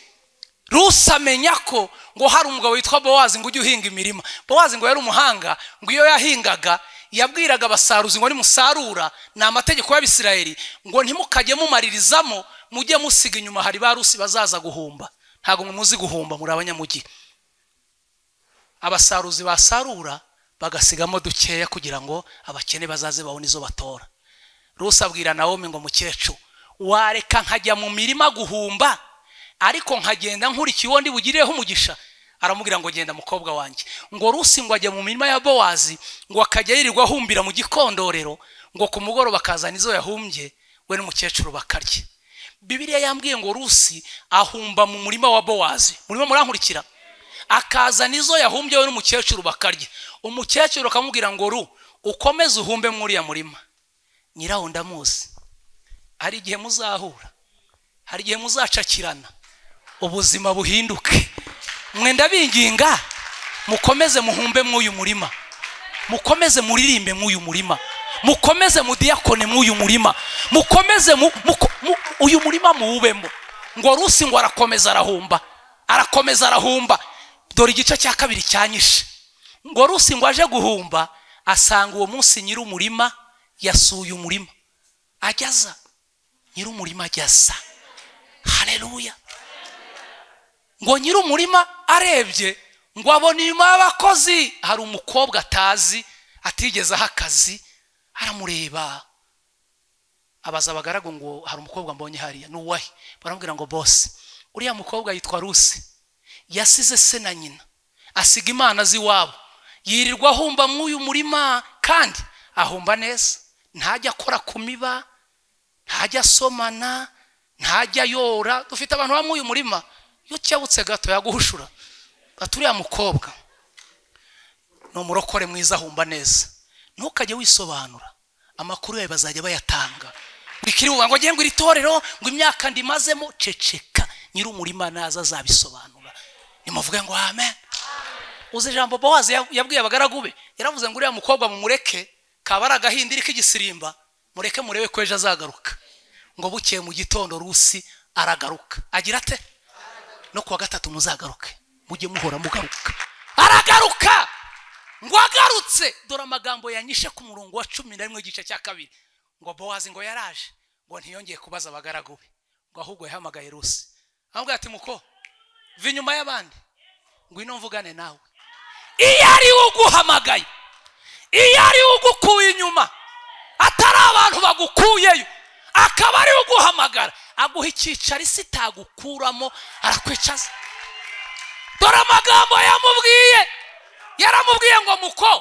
rusi amenya ko ngo hari umugabo witwa bowazi ngo ujye uhinga imirima bowazi ngo yari umuhanga ngo iyo yahingaga yabwiraga abasaruzi ngo nimusarura ni amategeko y'abisirayeli ngo ntimukajye mumaririzamo mujye musiga inyuma hari ba rusi bazaza guhumba ntabwo mwe muzi guhumba muri abanyamugi abasaruzi basarura bagasigamo dukeya kugira ngo abakene bazaze babone izo batora rusi abwira nawomi ngo mukecuru wareka nkajya mu mirima guhumba ariko nkagenda nkurikiye uwo ndi bugireho umugisha aramubwira ngo genda mukobwa wanjye ngo rusi ngo ajya mu mirima ya bowazi ngo akajya yirirwa ahumbira mu gikondorero ngo ku mugoroba akazana izo yahumbye we n'umukecuru bakarya bibiriya yambwiye ngo rusi ahumba mu murima wa bowazi murimo murankurikira akazana izo yahumbye we n'umukecuru bakarya umukecuru akamubwira ngo ru ukomeze uhumbe muri uriya murima nyirawo ndamuzi hari igihe muzahura hari igihe muzacakirana ubuzima buhinduke mwe ndabinginga mukomeze muhumbe mw'uyu murima mukomeze muririmbe mw'uyu murima mukomeze mudiyakone mw'uyu murima mukomeze mu- muko- mu- uyu murima muwubemo ngo rusi ngo arakomeza arahumba arakomeza arahumba dore igice cya kabiri cyanyishe ngo rusi ngo aje guhumba asanga uwo munsi nyir'umurima yasuye umurima ajyaza nyir'umurima ajyaza hareruya ngo nyir'umurima arebye ngo abona inyuma y'abakozi hari umukobwa atazi atigeze aha akazi aramureba abaza abagaragu ngo hari umukobwa mbonye hariya ni uwahe baramubwira ngo bose uriya mukobwa yitwa rusi yasize se na nyina asiga imana z'iwabo yirirwa ahumba mw'uyu murima kandi ahumba neza ntajya akora ku miba ntajya asomana ntajya yora dufite abantu bamwe uyu murima iyo cyabutse gato yaguhushura bati uriya mukobwa ni umurokore mwiza ahumba neza ntukajye wisobanura amakuru yawe bazajya bayatanga wikiri buvuga ngo ngengo iri torero ngo imyaka ndimazemo ceceka nyiri umurima naza azabisobanura nimuvuge ngo amen uzi ijambo bowazi ya- yabwiye abagaragu be yaravuze ngo uriya mukobwa mumureke kaba ari agahindiri k'igisirimba mureke murebe ko ejo azagaruka ngo bukeye mu gitondo rusi aragaruka agira ate no kuwa gatatu muzagaruke mujye muhora mugaruka aragaruka ngo agarutse dore amagambo yanyishe ku murongo wa cumi na rimwe igice cya kabiri ngo bowazi ngo yaraje ngo ntiyongeye kubaza abagaragu be ngo ahubwo yahamagaye rusi aramubwira ati muko va inyuma y'abandi ngwino mvugane nawe iyo ari we uguhamagaye iyo ari we ugukuye inyuma atari abantu bagukuyeyo akaba ari we uguhamagara aguha icyicaro isi itagukuramo arakwicaza dore amagambo yamubwiye yaramubwiye ngo muko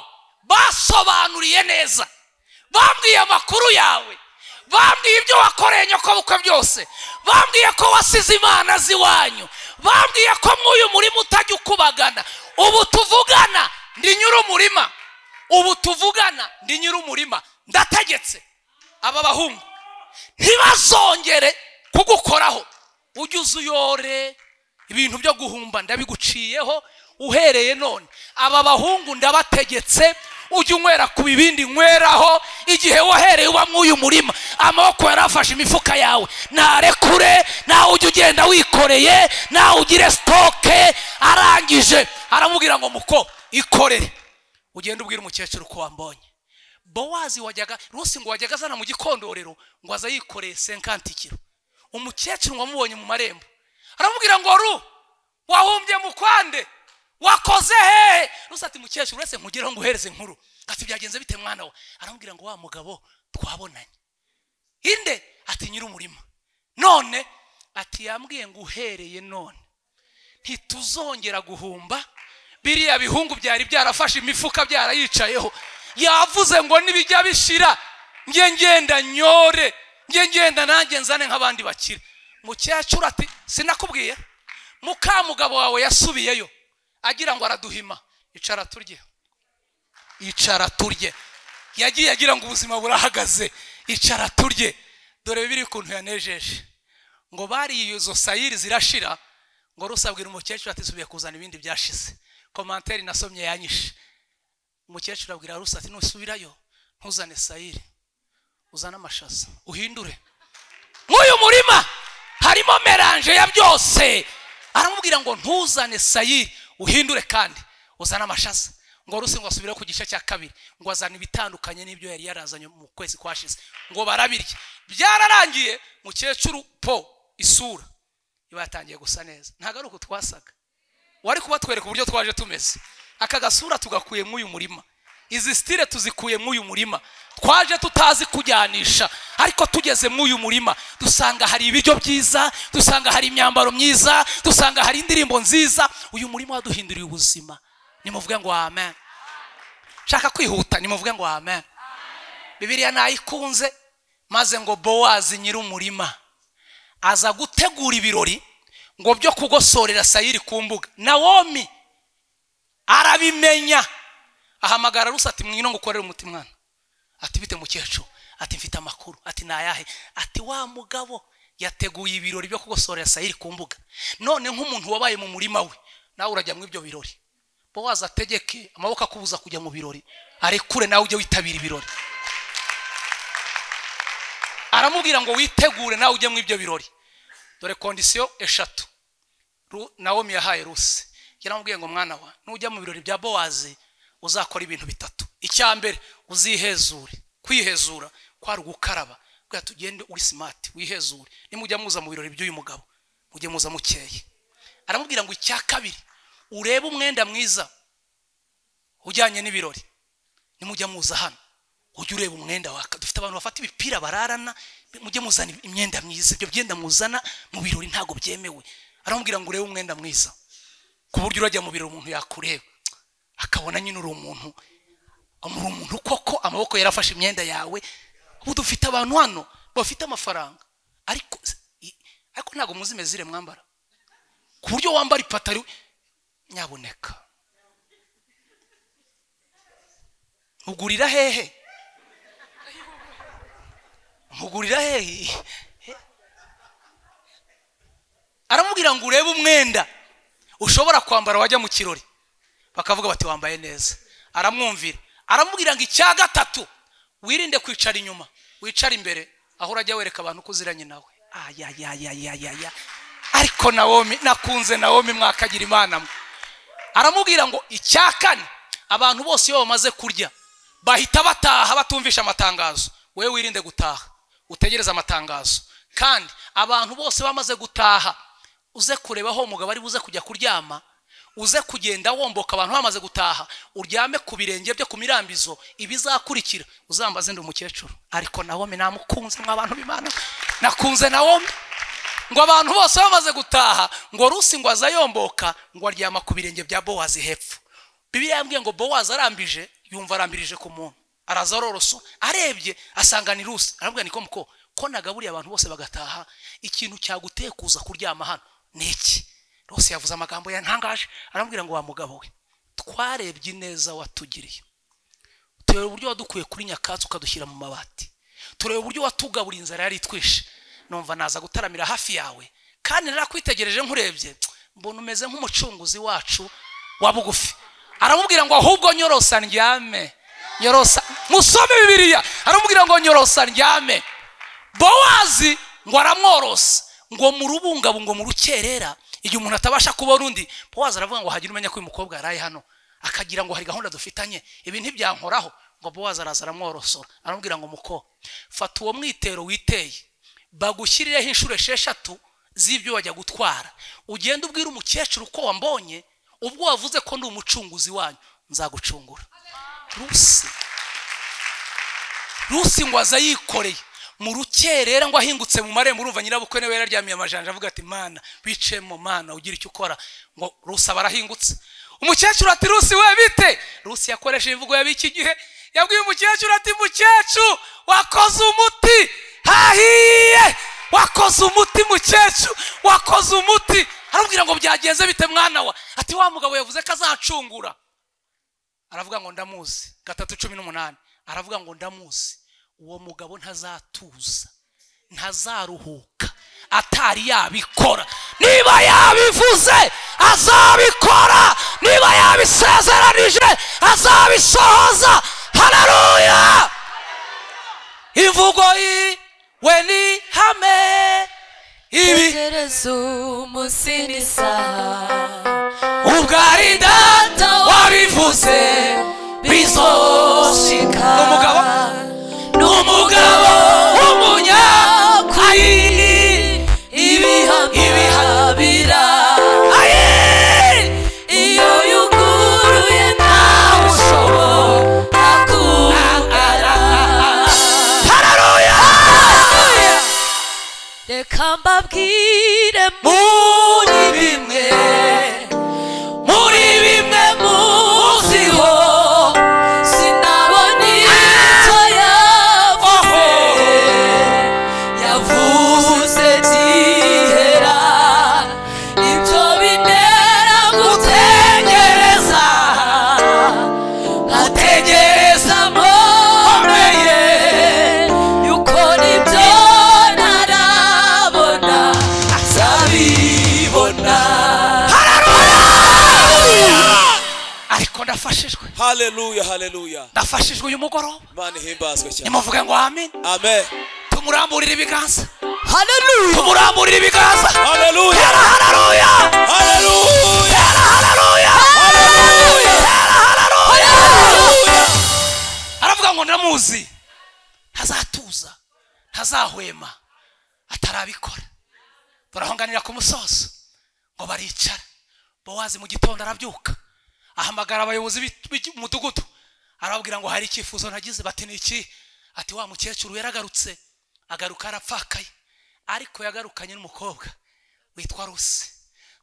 basobanuriye neza bambwiye amakuru yawe bambwiye ibyo wakoreye nyokobukwe byose bambwiye ko wasize imana z'iwanyu bambwiye ko mw'uyu murima utajya ukubagana ubu tuvugana ndi nyir'umurima ubu tuvugana ndi nyir'umurima ndategetse aba bahungu ntibazongere kugukoraho ujye uza uyore ibintu byo guhumba ndabiguciyeho uhereye none aba bahungu ndabategetse ujye unywera ku bibindi nyweraho igihe wahereye uba mw'uyu murima amaboko yari afashe imifuka yawe ntarekure nawe ujye ugenda wikoreye nawe ugire sitoke arangije aramubwira ngo muko ikorere ugende ubwire umukecuru ko wambonye bowazi wajyaga rusi ngo wajyaga azana mu gikondorero ngo aza yikoreye senkanti kiro umukecuru wamubonye mu marembo aramubwira ngo ru wahumbye mu kwande wakoze hehe rusi ati mukecuru uretse nkugeraho ngo uhereze inkuru ati byagenze bite mwana we aramubwira ngo wa mugabo twabonanye inde ati nyir'umurima none ati yambwiye ngo uhereye none ntituzongera guhumba biriya bihungu byari byarafashe imifuka byarayicayeho yavuze ngo nibijya bishira njye ngenda nyore njye ngenda nanjye nzane nk'abandi bakira mukecuru ati sinakubwiye mukamugabo wawe yasubiyeyo agira ngo araduhima icara turye icara turye yagiye agira ngo ubuzima burahagaze icara turye dore bibiri ukuntu yanejeje ngo bariye izo sayiri zirashira ngo rusabwira umukecuru ati subiye kuzana ibindi byashize komanteri nasomye yanyishe umukecuru abwira rusa ati nusubirayo ntuzane sayiri uzane amashaza uhindure nk'uyu murima harimo meranje ya byose aramubwira ngo ntuzane sayiri uhindure kandi uzane amashaza ngo rusi ngo asubire ku gice cya kabiri ngo azane ibitandukanye n'ibyo yari yarazanye mu kwezi kwashize ngo barabirye byararangiye mukecuru po isura iba yatangiye gusa neza ntabwo ari uko twasaga wari kubatwereka uburyo twaje tumeze aka gasura tugakuye mw'uyu murima izi sitire tuzikuye muri uyu murima twaje tutazi kujyanisha ariko tugeze muri uyu murima dusanga hari ibiryo byiza dusanga hari imyambaro myiza dusanga hari indirimbo nziza uyu murima waduhinduriye ubuzima nimuvuge ngo amen shaka kwihuta nimuvuge ngo amen bibiriya nayikunze maze ngo bowazi nyir'umurima aza gutegura ibirori ngo byo kugosorera sayiri ku mbuga nawomi arabimenya ahamagara rusa ati mwino ngukorere umuti mwana ati bite mukecuru ati mfite amakuru ati nayahe ati wa mugabo yateguye ibirori byo kugosorera sayiri ku mbuga none nk'umuntu wabaye mu murima we nawe urajya muri ibyo birori bowazi ategeke amaboko akubuza kujya mu birori arekure nawe ujye witabira ibirori aramubwira ngo witegure nawe ujye muri ibyo birori dore kondisiyo eshatu Ru- nawomi yahaye rusi yaramubwiye ngo mwana wa nujya mu birori bya bowazi uzakora ibintu bitatu icya mbere uzihezure kwihezura kwari ugukaraba kugira tugende uri simati wihezure nimujya muza mu birori by'uyu mugabo mujye muza mukeye aramubwira ngo icya kabiri urebe umwenda mwiza ujyanye n'ibirori nimujya muza hano ujye ureba umwenda waka dufite abantu bafata imipira bararana mujye muzana imyenda myiza ibyo byenda muzana mu birori ntabwo byemewe aramubwira ngo urebe umwenda mwiza ku buryo urajya mu birori umuntu yakureba akabona nyine uri umuntu muri umuntu koko amaboko yarafashe imyenda yawe ubu dufite abantu hano bafite amafaranga ariko i- ariko ntabwo muzi imezire mwambara ku buryo wambara ipataro nyaboneka mugurira hehe mugurira hehe aramubwira ngo urebe umwenda ushobora kwambara wajya mu kirori bakavuga bati wambaye neza aramwumvira aramubwira ngo icya gatatu wirinde kwicara inyuma wicara imbere aho urajya wereka abantu ko uziranye nawe ayayayayayaya ariko nawomi nakunze nawomi mwakagira imana mwe aramubwira ngo icya kane abantu bose iyo bamaze kurya bahita bataha batumvisha amatangazo wowe wirinde gutaha utegereze amatangazo kandi abantu bose bamaze gutaha uze kureba aho umugabo ari buze kujya kuryama uze kugenda womboka abantu bamaze gutaha uryame ku birenge bye ku mirambizo ibizakurikira uzambaze ndi umukecuru ariko nawomi namukunze mw'abantu b'imana nakunze nawomi ngo abantu bose bamaze gutaha ngo rusi ngo azayomboka ngo aryama ku birenge bya bowazi hepfo bibiliya yambwiye ngo bowazi arambije yumva arambirije ku muntu araza aroroso arebye asanga ni rusi arambwira niko muko ko nagaburiye abantu bose bagataha ikintu cyaguteye kuza kuryama hano ni iki rose yavuze amagambo yantangaje arambwira ngo wa mugabo we twarebye ineza watugiriye tureba uburyo wadukuye kuri nyakatsi ukadushyira mu mabati tureba uburyo watugaburiye inzara yari itwishe numva naza gutaramira hafi yawe kandi narakwitegereje nkurebye mbona umeze nk'umucunguzi wacu wa bugufi aramubwira ngo ahubwo nyorosa ndyame nyorosa musome bibiliya aramubwira ngo nyorosa ndyame bowazi ngo aramworosa ngo murubungabungo mu rukerera igihe umuntu atabasha kubona undi bowazi aravuga ngo hagire umenya ko uyu mukobwa yaraye hano akagira ngo hari gahunda dufitanye ibi ntibyankoraho ngo bowazi araza aramworosora aramubwira ngo muko fata uwo mwitero witeye bagushyirireho inshuro esheshatu z'ibyo wajya gutwara ugende ubwire umukecuru ko wambonye ubwo wavuze ko ndi umucunguzi wanyu nzagucungura rusi rusi ngo aza yikoreye mu rukerera ngo ahingutse mu marembo urumva nyirabukwe niwe yararyamiye amajanja avuga ati mana bicemo mana ugira icyo ukora ngo rusi aba arahingutse umukecuru ati rusi we bite rusi yakoresheje imvugo y'ab'iki gihe yabwiye umukecuru ati mukecuru wakoze umuti hahiye wakoze umuti mukecuru wakoze umuti aramubwira ngo byagenze bite mwana wa ati wa mugabo yavuze ko azacungura aravuga ngo ndamuzi gatatu cumi n'umunani aravuga ngo ndamuzi uwo mugabo ntazatuza ntazaruhuka atari yabikora niba yabivuze azabikora niba yabisezeranije azabisohoza haleluya imvugo yi we ni hame ibi Tekereza umusinisa ubwarinda wabivuze bizoshika ni umugabo ni umugabo w'umunyakuri ibihaha birara aye iyo yuguruye ntawe ushobora kambabwire muri bimwe muri bimwe muziho sinabona icyo yavuze yavuze byihera ibyo bintera gutegereza nkategereza mboneye yuko nibyo ntarabona zabibona ariko ndafashijwe haleluya haleluya ndafashijwe uyu mugoroba imana ihimbazwe cyane nimuvuge ngo amen amen tumuramburire ibiganza haleluya tumuramburire ibiganza haleluya hera hararuya haleluya hera hararuya haleluya hararuya aravuga ngo ndamuzi ntazatuza ntazahwema atarabikora barahonganira ku musozo ngo baricara bowazi mu gitondo arabyuka ahamagara abayobozi b'i- b'umudugudu arababwira ngo hari icyifuzo nagize bati ni iki ati wa mukecuru yaragarutse agaruka arapfakaye ariko yagarukanye n'umukobwa witwa rusi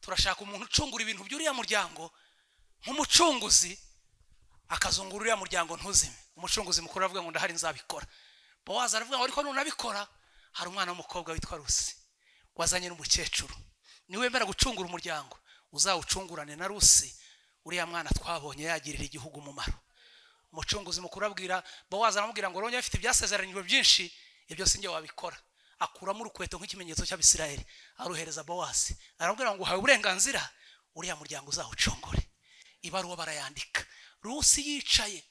turashaka umuntu ucungura ibintu by'uriya muryango nk'umucunguzi akazungura uriya muryango ntuzime umucunguzi mukuru aravuga ngo ndahari nzabikora bowazi aravuga ngo ariko nunabikora hari umwana w'umukobwa witwa rusi wazanye n'umukecuru niwemera gucungura umuryango uzawucungurane na rusi uriya mwana twabonye yagirira igihugu umumaro umucunguzi mukuru abwira bowazi aramubwira ngo rongera afite ibyasezeranyijwe byinshi ibyo si njye wabikora akuramo urukweto nk'ikimenyetso cy'abisirayeli aruhereza bowazi aramubwira ngo uhawe uburenganzira uriya muryango uzawucungure ibaruwa barayandika rusi yicaye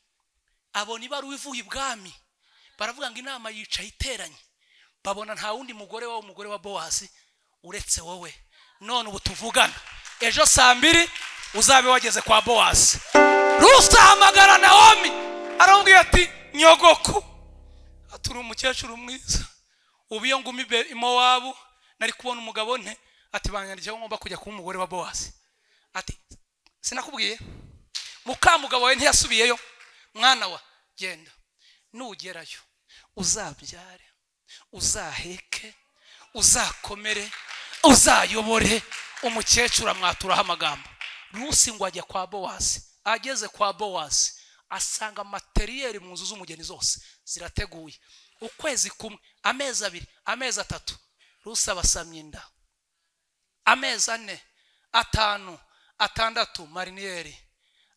abona ibaruwa ivuye ibwami baravuga ngo inama yicaye iteranye babona nta wundi mugore wa umugore wa bowazi uretse wowe none ubu tuvugana ejo saa mbiri uzabe wageze kwa bowazi rusi ahamagara nawomi aramubwira ati nyogoko turi umukecuru mwiza ubu iyo nguma ibe- i mowabu nari kubona umugabo nte ati banyandikiye ko ngomba kujya kuba umugore wa bowazi ati sinakubwiye mukamugabo wawe ntiyasubiyeyo mwana wa genda nugerayo uzabyare uzaheke uzakomere uzayobore umukecuru amwaturaho amagambo rusi ngo ajya kwa bowazi ageze kwa bowazi asanga materiyeri mu nzu z'umugeni zose zirateguye ukwezi kumwe amezi abiri amezi atatu rusi abasamya inda amezi ane atanu atandatu mariniyeri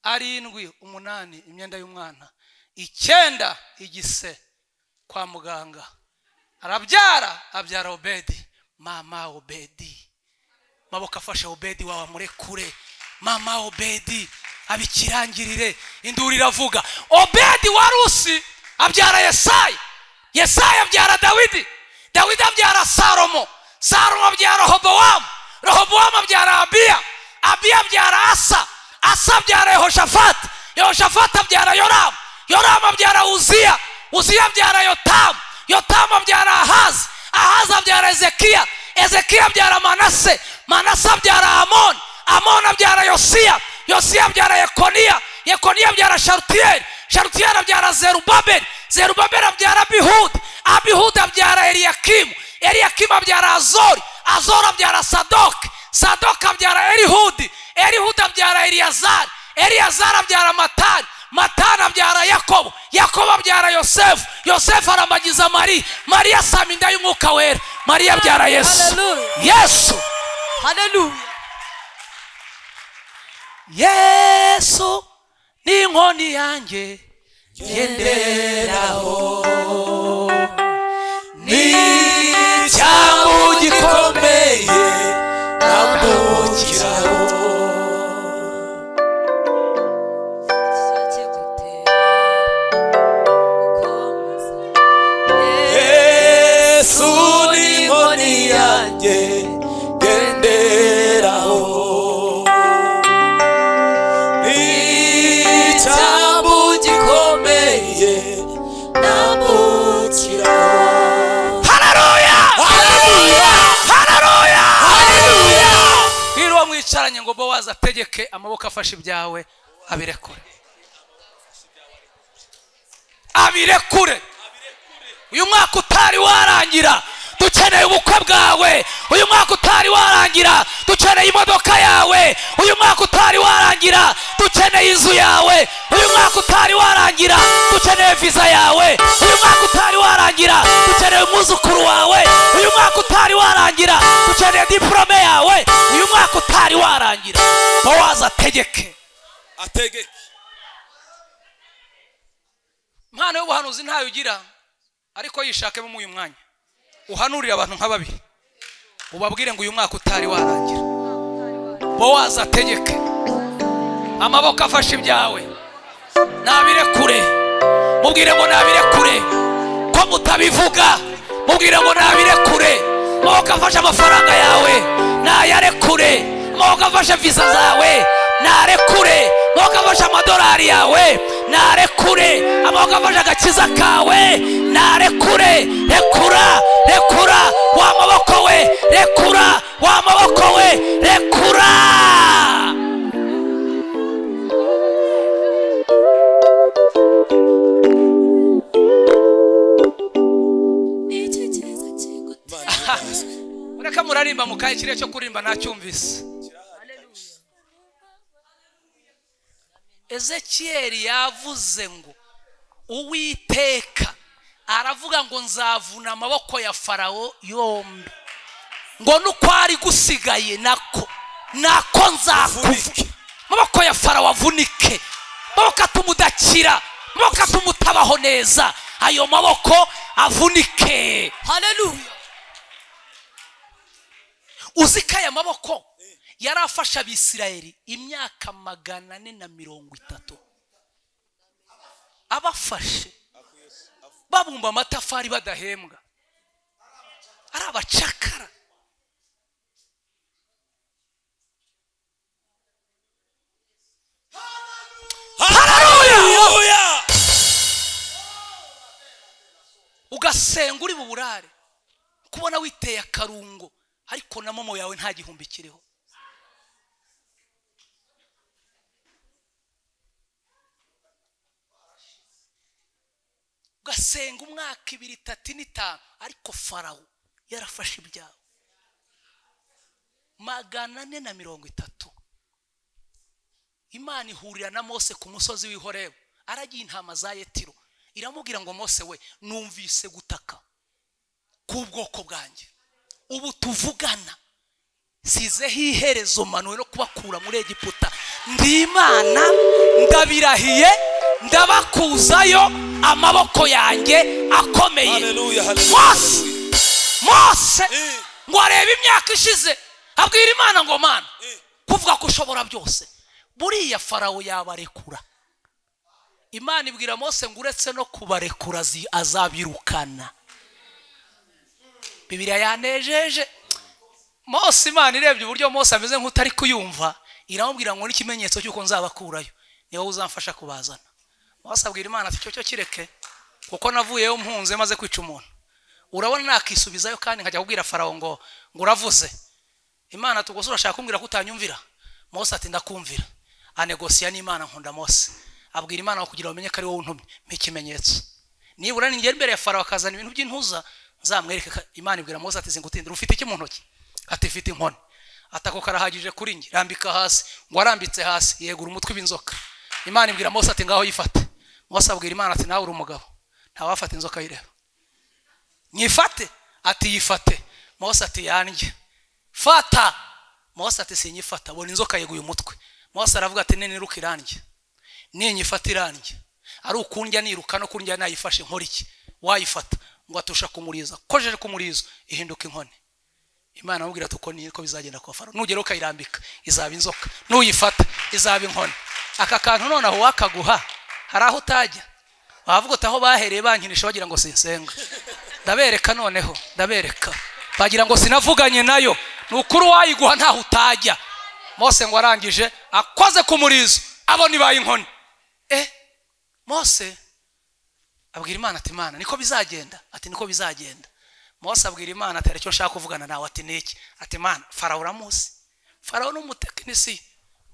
arindwi umunani imyenda y'umwana icyenda igise kwa muganga arabyara abyara obedi mama obedi maboko afashe obedi wawe amurekure mama obedi abikirangirire induru iravuga obedi wa rusi abyara yesayi yesayi abyara dawidi dawidi abyara salomo salomo abyara rohobowamu rohobowamu abyara abiya abiya abyara asa asa abyara yehoshafati yehoshafati abyara yoramu yoramu abyara uziya uziya abyara yotamu yotamu abyara ahazi ahazi abyara ezekiya ezekiya abyara manase manase abyara amoni amoni abyara yosiya yosiya abyara yekoniya yekoniya abyara sharutiyeri sharutiyeri abyara zerubabeli zerubabeli abyara abihudi abihudi abyara eliyakimu eliyakimu abyara azori azori abyara sadoki sadoki abyara erihudi erihudi abyara eliyazari eliyazari abyara matani matani abyara yakobo yakobo abyara yosefu yosefu aramagiza mariya mariya asama inda y'umwuka wera mariya abyara yesu Hallelujah. yesu haleluya yesu ni inkoni yanjye ngenderaho ni icyago gikomeye ndambukiraho yesu ni inkoni yanjye ngenderaho ni icyambu gikomeye nambukiraho hararuya Haleluya! hararuya hararuya niba mwicaranye ngo bowazi ategeke amaboko afashe ibyawe abirekure abirekure uyu mwaka utari warangira dukeneye ubukwe bwawe uyu mwaka utari warangira dukeneye imodoka yawe uyu mwaka utari warangira dukeneye inzu yawe uyu mwaka utari warangira dukeneye viza yawe uyu mwaka utari warangira dukeneye umwuzukuru wawe uyu mwaka utari warangira dukeneye diporome yawe uyu mwaka utari warangira bowazi ategeke ategeke impano y'ubuhanuzi ntayo ugira ariko yishakemo uyu mwanya uhanurire abantu nka babiri ubabwire ngo uyu mwaka utari warangira bowazi ategeke amaboko afashe ibyawe nabirekure mubwire ngo nabirekure ko mutabivuga mubwire ngo nabirekure amaboko afashe amafaranga yawe nayarekure amaboko afashe viza zawe narekure amaboko afashe amadolari yawe narekure amaboko afashe agakiza kawe narekure rekura rekura wa maboko we rekura wa maboko we rekura mureka murarimba mu kahe kirere cyo kurimba ntacyumvise ezekiyeli yavuze ngo uwiteka aravuga ngo nzavuna amaboko ya farawo yombi ngo nuko ari gusigaye nako nako nzakuvuna amaboko ya farawo avunike amaboko atuma udakira amaboko atuma utabaho neza ayo maboko avunike haleluya uzi ko aya maboko yari afasha abisirayeli imyaka magana ane na mirongo itatu abafashe babumba amatafari badahembwa ari abacakara haleluya ugasenga uri buburare kubona witeye akarungo ariko na momo yawe nta gihumbi kiriho ugasenga umwaka ibiri itatu n'itanu ariko farawo yarafashe ibyawe magana ane na mirongo itatu imana ihurira na mose ku musozi w'ihorebu aragiye intama za yetiro iramubwira ngo mose we numvise gutaka k'ubwoko bwanjye ubu tuvugana sizeho iherezo manuwe no kubakura muri egiputa ndi imana ndabirahiye ndabakuzayo amaboko yanjye akomeye haleluya mose haleluya mose Eh. ngo arebe imyaka ishize abwira imana ngo mana Eh. kuvuga ko ushobora byose buriya farawo yabarekura imana ibwira mose ngo uretse no kubarekura azi- azabirukana bibiriya yanejeje mose imana irebye uburyo mose ameze nk'utari kuyumva iramubwira ngo n'ikimenyetso cy'uko nzabakurayo ni wowe uzamfasha kubazana mose abwira imana ati cyo cyo kireke kuko navuyeyo mpunze maze kwica umuntu urabona nakisubizayo kandi nkajya kubwira farawo ngo ngo uravuze imana tugose urashaka kumbwira ko utanyumvira mose ati ndakumvira anegosiya n'imana nkunda mose abwira imana ngo kugira ngo umenye ko ari wowe untumye mpa ikimenyetso nibura ningera imbere ya farawo akazana ibintu by'intuza nzamwereke ka- imana ibwira mose ati zingutindira ufite iki mu ntoki ati mfite inkoni ati ako karahagije kuri njye rambika hasi ngo arambitse hasi yegura umutwe w'inzoka imana ibwira mose ati ngaho yifate mose abwira imana ati nawe uri umugabo ntawafata inzoka ayireba nyifate ati yifate mose ati yanjye fata mose ati sinyifata bona inzoka yeguye umutwe mose aravuga ati niniruka irandye ninyifata irandye ari ukundya niruka no kundya nayifashe nkora iki wayifata ngo atusha kumuriza kojeje kumurizo ihinduka inkoni imana amubwira ati uko niko bizagenda kwa faro nugera ukayirambika izaba inzoka nuyifata izaba inkoni aka kantu nonaho wakaguha hari aho utajya wavuga uti aho bahereye bankinisha bagira ngo sinsenga ndabereka noneho ndabereka bagira ngo sinavuganye nayo ni ukuri wayiguha ntaho utajya mose ngo arangije akoze ku murizo abona ibaye inkoni eh mose abwira imana ati imana niko bizagenda ati niko bizagenda mose abwira imana ati hari icyo nshaka kuvugana nawe ati niki ati imana farawo uramuzi farawo ni umutekinisiye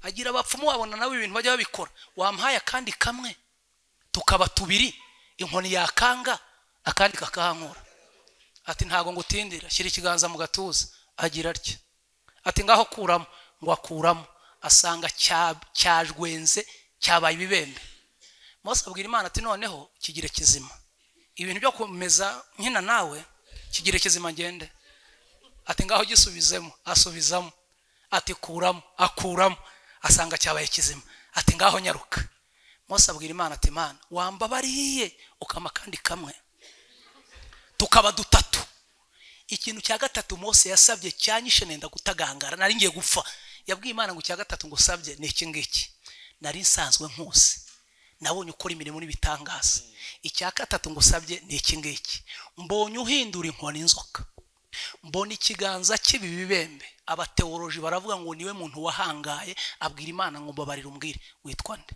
agira abapfumu wabona nawe ibintu bajya babikora wamuhaye akandi kamwe tukaba tubiri inkoni yakanga akandi kakahankura ati ntabwo ngutindira shyira ikiganza mu gatuza agira atya ati ngaho kuramo ngo akuramo asanga cya- cyajwenze cyabaye ibibembe mose abwira imana ati noneho kigire kizima ibintu byo kumeza nkina nawe kigire kizima ngende ati ngaho gisubizemo asubizamo ati kuramo akuramo asanga cyabaye kizima ati ngaho nyaruka mose abwira imana ati mana wambabariye ukama kandi kamwe tukaba dutatu ikintu cya gatatu mose yasabye cyanyishe nenda gutagangara nari ngiye gupfa yabwiye imana ngo icya gatatu ngo usabye ni iki ngiki nari nsanzwe nkusi nabonye ukora imirimo n'ibitangaza icya gatatu ngo usabye ni iki ngiki mbonye uhindura inkoni inzoka mbona ikiganza cy'ibi bibembe abateoroji baravuga ngo niwe muntu wahangaye abwira imana ngo mbabarire umbwire witwa nde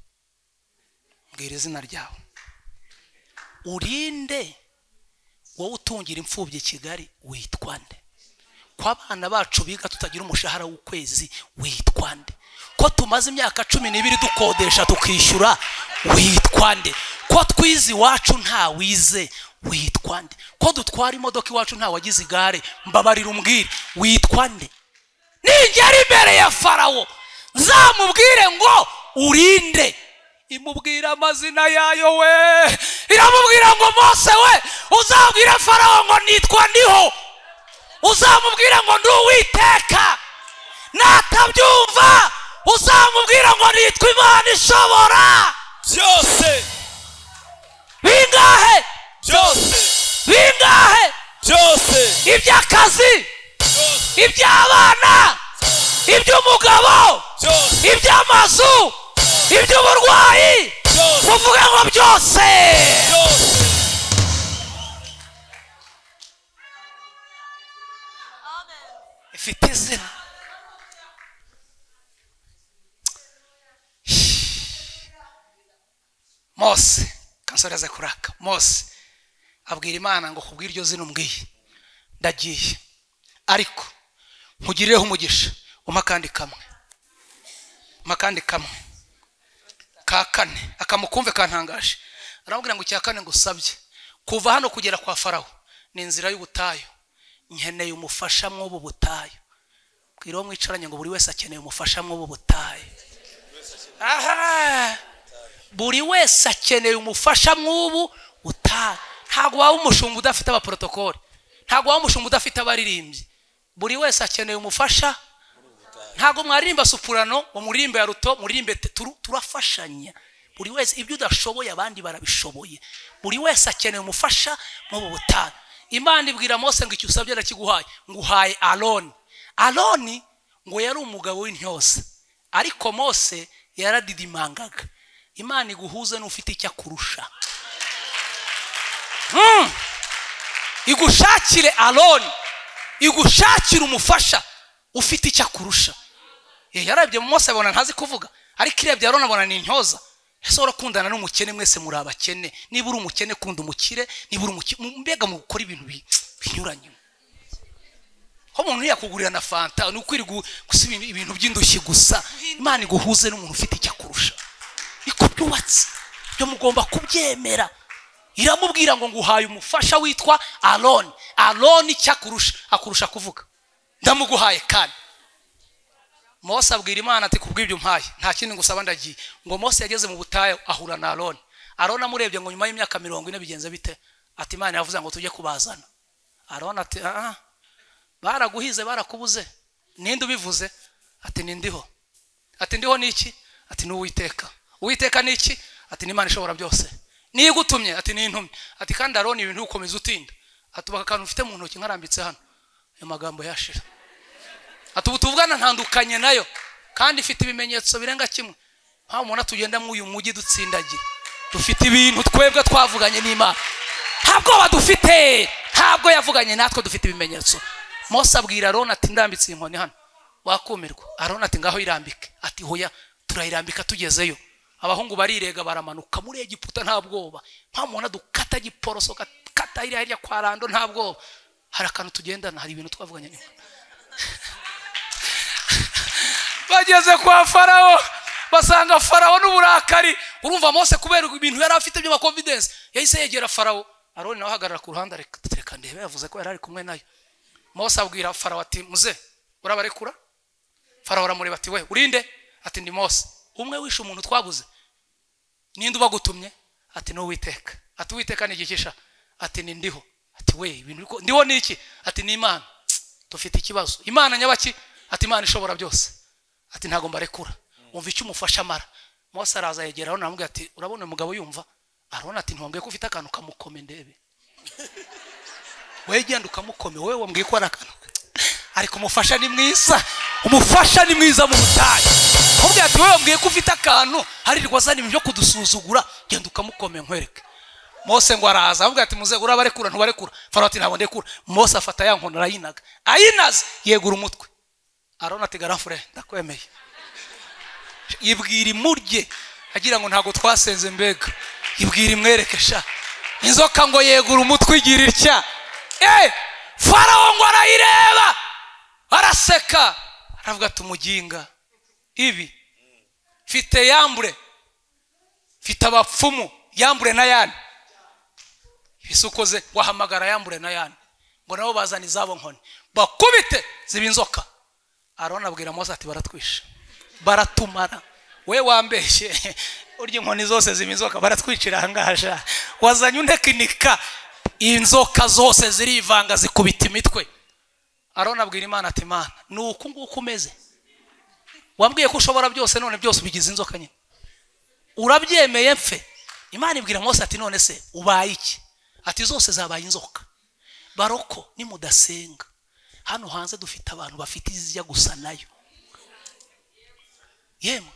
mbwira izina ryawe urinde wowe utungira imfubyi kigali witwa nde ko abana bacu biga tutagira umushahara w'ukwezi witwa nde ko tumaze imyaka cumi n'ibiri dukodesha tukishyura witwa nde ko twize iwacu nta wize witwa nde ko dutwara imodoka iwacu nta wagize igare mbabarira umbwire witwa nde ningera imbere ya farawo nzamubwire ngo urinde imubwira amazina yayo we iramubwira ngo mose we uzabwire farawo ngo nitwa ndiho uzamubwira ngo ndi uwiteka natabyumva uzamubwira ngo nitwa imana ishobora byose bingahe byose bingahe byose iby'akazi iby'abana iby'umugabo byose iby'amazu iby'uburwayi byose kuvuga ngo byose byose ifite izina mose kansoreze kuraka mose abwira imana ngo kubwira iryo zina umbwiye ndagiye ariko nkugirireho umugisha umpa akandi kamwe umpa akandi kamwe ka kane akamukumve kantangaje aramubwira ngo icya kane ngusabye kuva hano kugera kwa farawo ni inzira y'ubutayu nkeneye umufasha mw'ubu butayu bwira uwo mwicaranye ngo buri wese akeneye umufasha mw'ubu butayu aha buri wese akeneye umufasha mw'ubu butayu ntabwo waba umushumba udafite abaporotokoli ntabwo waba umushumba udafite abaririmbyi buri wese akeneye umufasha ntabwo mwaririmba supurano ngo muririmbe ya ruto muririmbe te- turu- turafashanya buri wese ibyo udashoboye abandi barabishoboye buri wese akeneye umufasha mu butayu imana ibwira mose ngo icyo usabye arakiguhaye nguhaye aroni aroni ngo yari umugabo w'intyose ariko mose yaradidimangaga imana iguhuze n'ufite icyo akurusha Hmm. igushakire aroni igushakire umufasha ufite icyo akurusha Eh, yarabye mu mose abona ntazi kuvuga ariko irebye aroni abona ni intyoza ese urakundana n'umukene mwese muri abakene niba uri umukene kunda umukire niba uri umukire mbega mu gukora ibintu bi- binyuranye aho umuntu yakugurira na fanta ni ukwiri gusa ibintu- ibintu by'indushyi gusa imana iguhuze n'umuntu ufite icyo akurusha niko byubatse byo mugomba kubyemera iramubwira ngo nguhaye umufasha witwa aroni aroni icyo akurusha akurusha kuvuga ndamuguhaye kane mose abwira imana ati kubw'ibyo mpaye nta kindi ngusaba ndagiye ngo mose yageze mu butayu ahura na aroni aroni amurebye ngo nyuma y'imyaka mirongo ine bigenze bite ati imana yavuze ngo tujye kubazana aroni ati ah ah, baraguhize barakubuze ninde ubivuze ati nindiho ati ndiho ni iki ati ni uwiteka uwiteka ni iki ati ni imana ishobora byose niyo igutumye ati ni intumye ati kandi aroni ibintu ukomeza utinda atubaka akantu ufite mu ntoki nkarambitse hano ayo magambo yashira ati ubu tuvugana ntandukanye nayo kandi ifite ibimenyetso birenga kimwe nkaho umuntu tugenda muri uyu mujyi dutsindagira dufite ibintu twebwe twavuganye n'imana nta bwoba dufite ntabwo yavuganye natwe dufite ibimenyetso mose abwira aroni ati ndambitse iyi nkoni hano wakumirwa aroni ati ngaho irambike ati hoya turayirambika tugezeyo abahungu barirega baramanuka muri egiputa nta bwoba nta muntu dukata giporoso gakata hirya hirya kwa rando nta bwoba hari akantu tugendana hari ibintu twavuganye n'imana bageze kwa farawo basanga farawo n'uburakari urumva mose kubera ibintu yari afite by'amakonfidensi yahise yegera farawo aroni nawe ahagarara ku ruhande areka ndebe yavuze ko yari ari kumwe nayo mose abwira farawo ati muze urabarekura farawo aramureba ati we urinde ati ndi mose umwe wishe umuntu twabuze ninde ubagutumye ati ni uwiteka ati uwiteka ni igicisha ati ni ndiho ati we ibintu biko ndiho ni iki ati ni imana dufite ikibazo imana nyabaki ati imana ishobora byose ati ntabwo mbarekura wumva icyo umufasha amara mose araza yegera aroni aramubwira ati urabona uyu mugabo yumva aroni ati ntiwambwiye ko ufite akantu kamukome ndebe wowe genda ukamukome wowe wambwiye ko ari akantu ariko umufasha ni mwiza umufasha ni mwiza mu butayu aramubwira ati wowe wambwiye ko ufite akantu haririrwa azana ibintu byo kudusuzugura genda ukamukome nkwereke mose ngo araza aramubwira ati muze urabarekura ntubarekura farawo ati ntabwo ndekura mose afata ya nkono arayinaga ayinaze yegura umutwe aroni ati garafure ndakwemeye yibwira imurye agira ngo ntabwo twasenze mbega yibwira imwereke sha inzoka ngo yegura umutwe igira itya Eh, farawo ngo arayireba araseka aravuga ati umuginga ibi mfite yambure mfite abapfumu yambure na yani ese ukoze wahamagara yambure na yani ngo nabo bazana izabo nkoni bakubite ziba inzoka arona abwira mose ati baratwisha baratumara we wambeshye urya inkoni zose ziba inzoka baratwicira ahangaha wazanye untekinika inzoka zose zirivanga zikubita imitwe arona abwira imana ati imana ni uku nguku umeze wambwiye ko ushobora byose none byose ubigize inzoka nyine urabyemeye mfe imana ibwira mose ati none se ubaye iki ati zose zabaye inzoka baroko nimudasenga hano hanze dufite abantu bafite izijya gusa nayo yemwe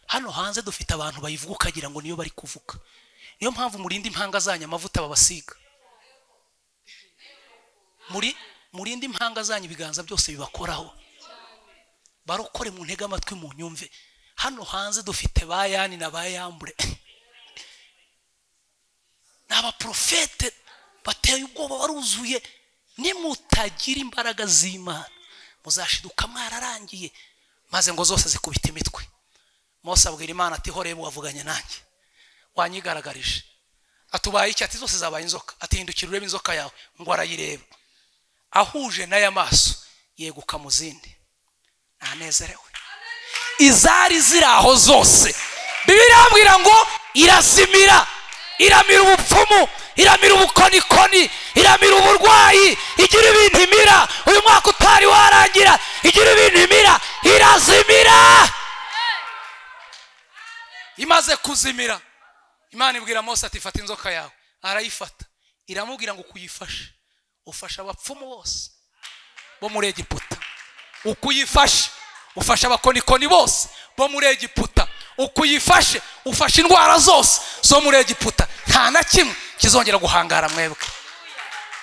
hano hanze dufite abantu bayivuga ukagira ngo niyo bari kuvuga niyo mpamvu murinde impanga zanyu amavuta babasiga muri murinde impanga zanyu ibiganza byose bibakoraho barokore mu ntege amatwi mu nyumve hano hanze dufite ba yani na ba yambure ni abaprofete bateye ubwoba baruzuye nimutagira imbaraga z'imana muzashiduka mwararangiye maze ngo zose zikubite imitwe mose abwira imana ati horeba wavuganye nanjye wanyigaragarije atubaye iki ati zose zabaye inzoka atihindukira urebe inzoka yawe ngo arayireba ahuje n'aya maso yeguka mu zindi ntanezerewe izari ziri aho zose bibiri irambwira ngo irazimira iramira ubupfumu iramira ubukonikoni iramira uburwayi igira ibintu imira uyu mwaka utari warangira igira ibintu imira irazimira imaze kuzimira imana ibwira mose ati fata inzoka yawe arayifata iramubwira ngo kuyifashe ufasha abapfumu bose bo muri egiputa ukuyifashe ufasha abakonikoni bose bo muri egiputa ukuyifashe ufashe indwara zose zo muri egiputa nta na kimwe kizongera guhangara mwebwe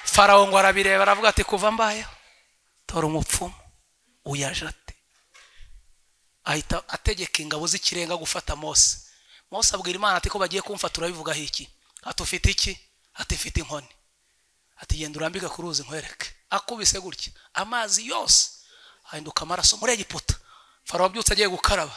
farawo ngo arabireba aravuga ati kuva mbayeho tora umupfumu uyajate ahita ategeka ingabo z'ikirenga gufata mose mose abwira imana ati ko bagiye kumfa turabivugaho iki ati ufite iki ati mfite inkoni ati genda urambika ku ruzi nkwereke akubise gutya amazi yose ahinduka amaraso muri egiputa farawo abyutse agiye gukaraba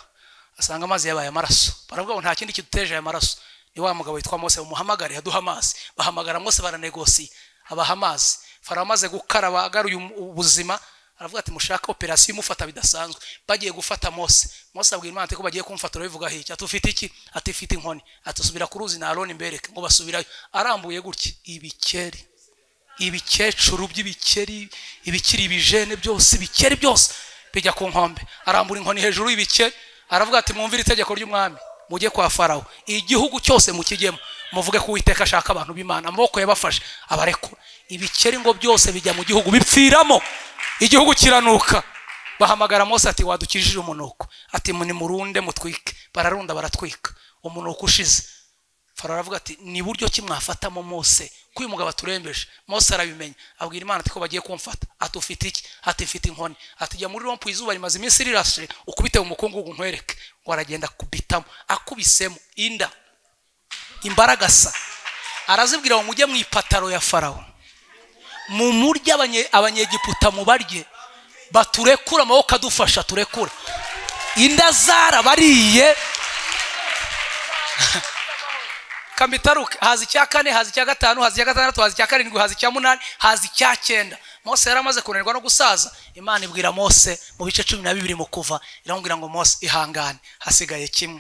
asanga amazi yabaye amaraso baravuga ngo nta kindi kiduteje aya maraso ni wa mugabo witwa mose umuhamagare yaduha amazi bahamagara mose baranegosiye abaha amazi farawo amaze gukaraba agaruye ubuzima aravuga ati mushake operasiyo imufata bidasanzwe bagiye gufata mose mose abwira imana ati ko bagiye kumfata urabivuga hirya ati ufite iki ati mfite inkoni ati subira ku ruzi na aroni mbereke ngo basubirayo arambuye gutya ibikeri ibikecuru by'ibikeri ibikiri ibijene byose ibikeri byose bijya ku nkombe arambura inkoni hejuru y'ibikeri aravuga ati mwumvire itegeko ry'umwami mujye kwa farawo igihugu cyose mukijyemo muvuge ko uwiteka ashaka abantu b'imana amaboko yabafashe abarekura ibikeri ngo byose bijya mu gihugu bipfiramo igihugu kiranuka bahamagara mose ati wadukijije umunuko ati nimurunde mutwike bararunda baratwika umunuko ushize farawo aravuga ati ni buryo ki mwafatamo mose ko uyu mugabo aturembeje mose arabimenya abwira imana ati ko bagiye kumfata ati ufite iki ati mfite inkoni ati jya muri rompu izuba rimaze iminsi rirashe ukubite mu mukungugu nkwereke ngo aragenda akubitamo akubisemo inda imbaragasa arazibwira ngo mujye mu ipataro ya farawo mu murya abanyegiputa mu barye baturekura amaboko adufasha turekura inda zarabariye kamitaruke haza icya kane haza icya gatanu haza icya gatandatu haza icya karindwi haza icya munani haza icya cyenda mose yari amaze kunanirwa no gusaza imana ibwira mose mu bice cumi na bibiri mu kuva iramubwira ngo mose ihangane hasigaye kimwe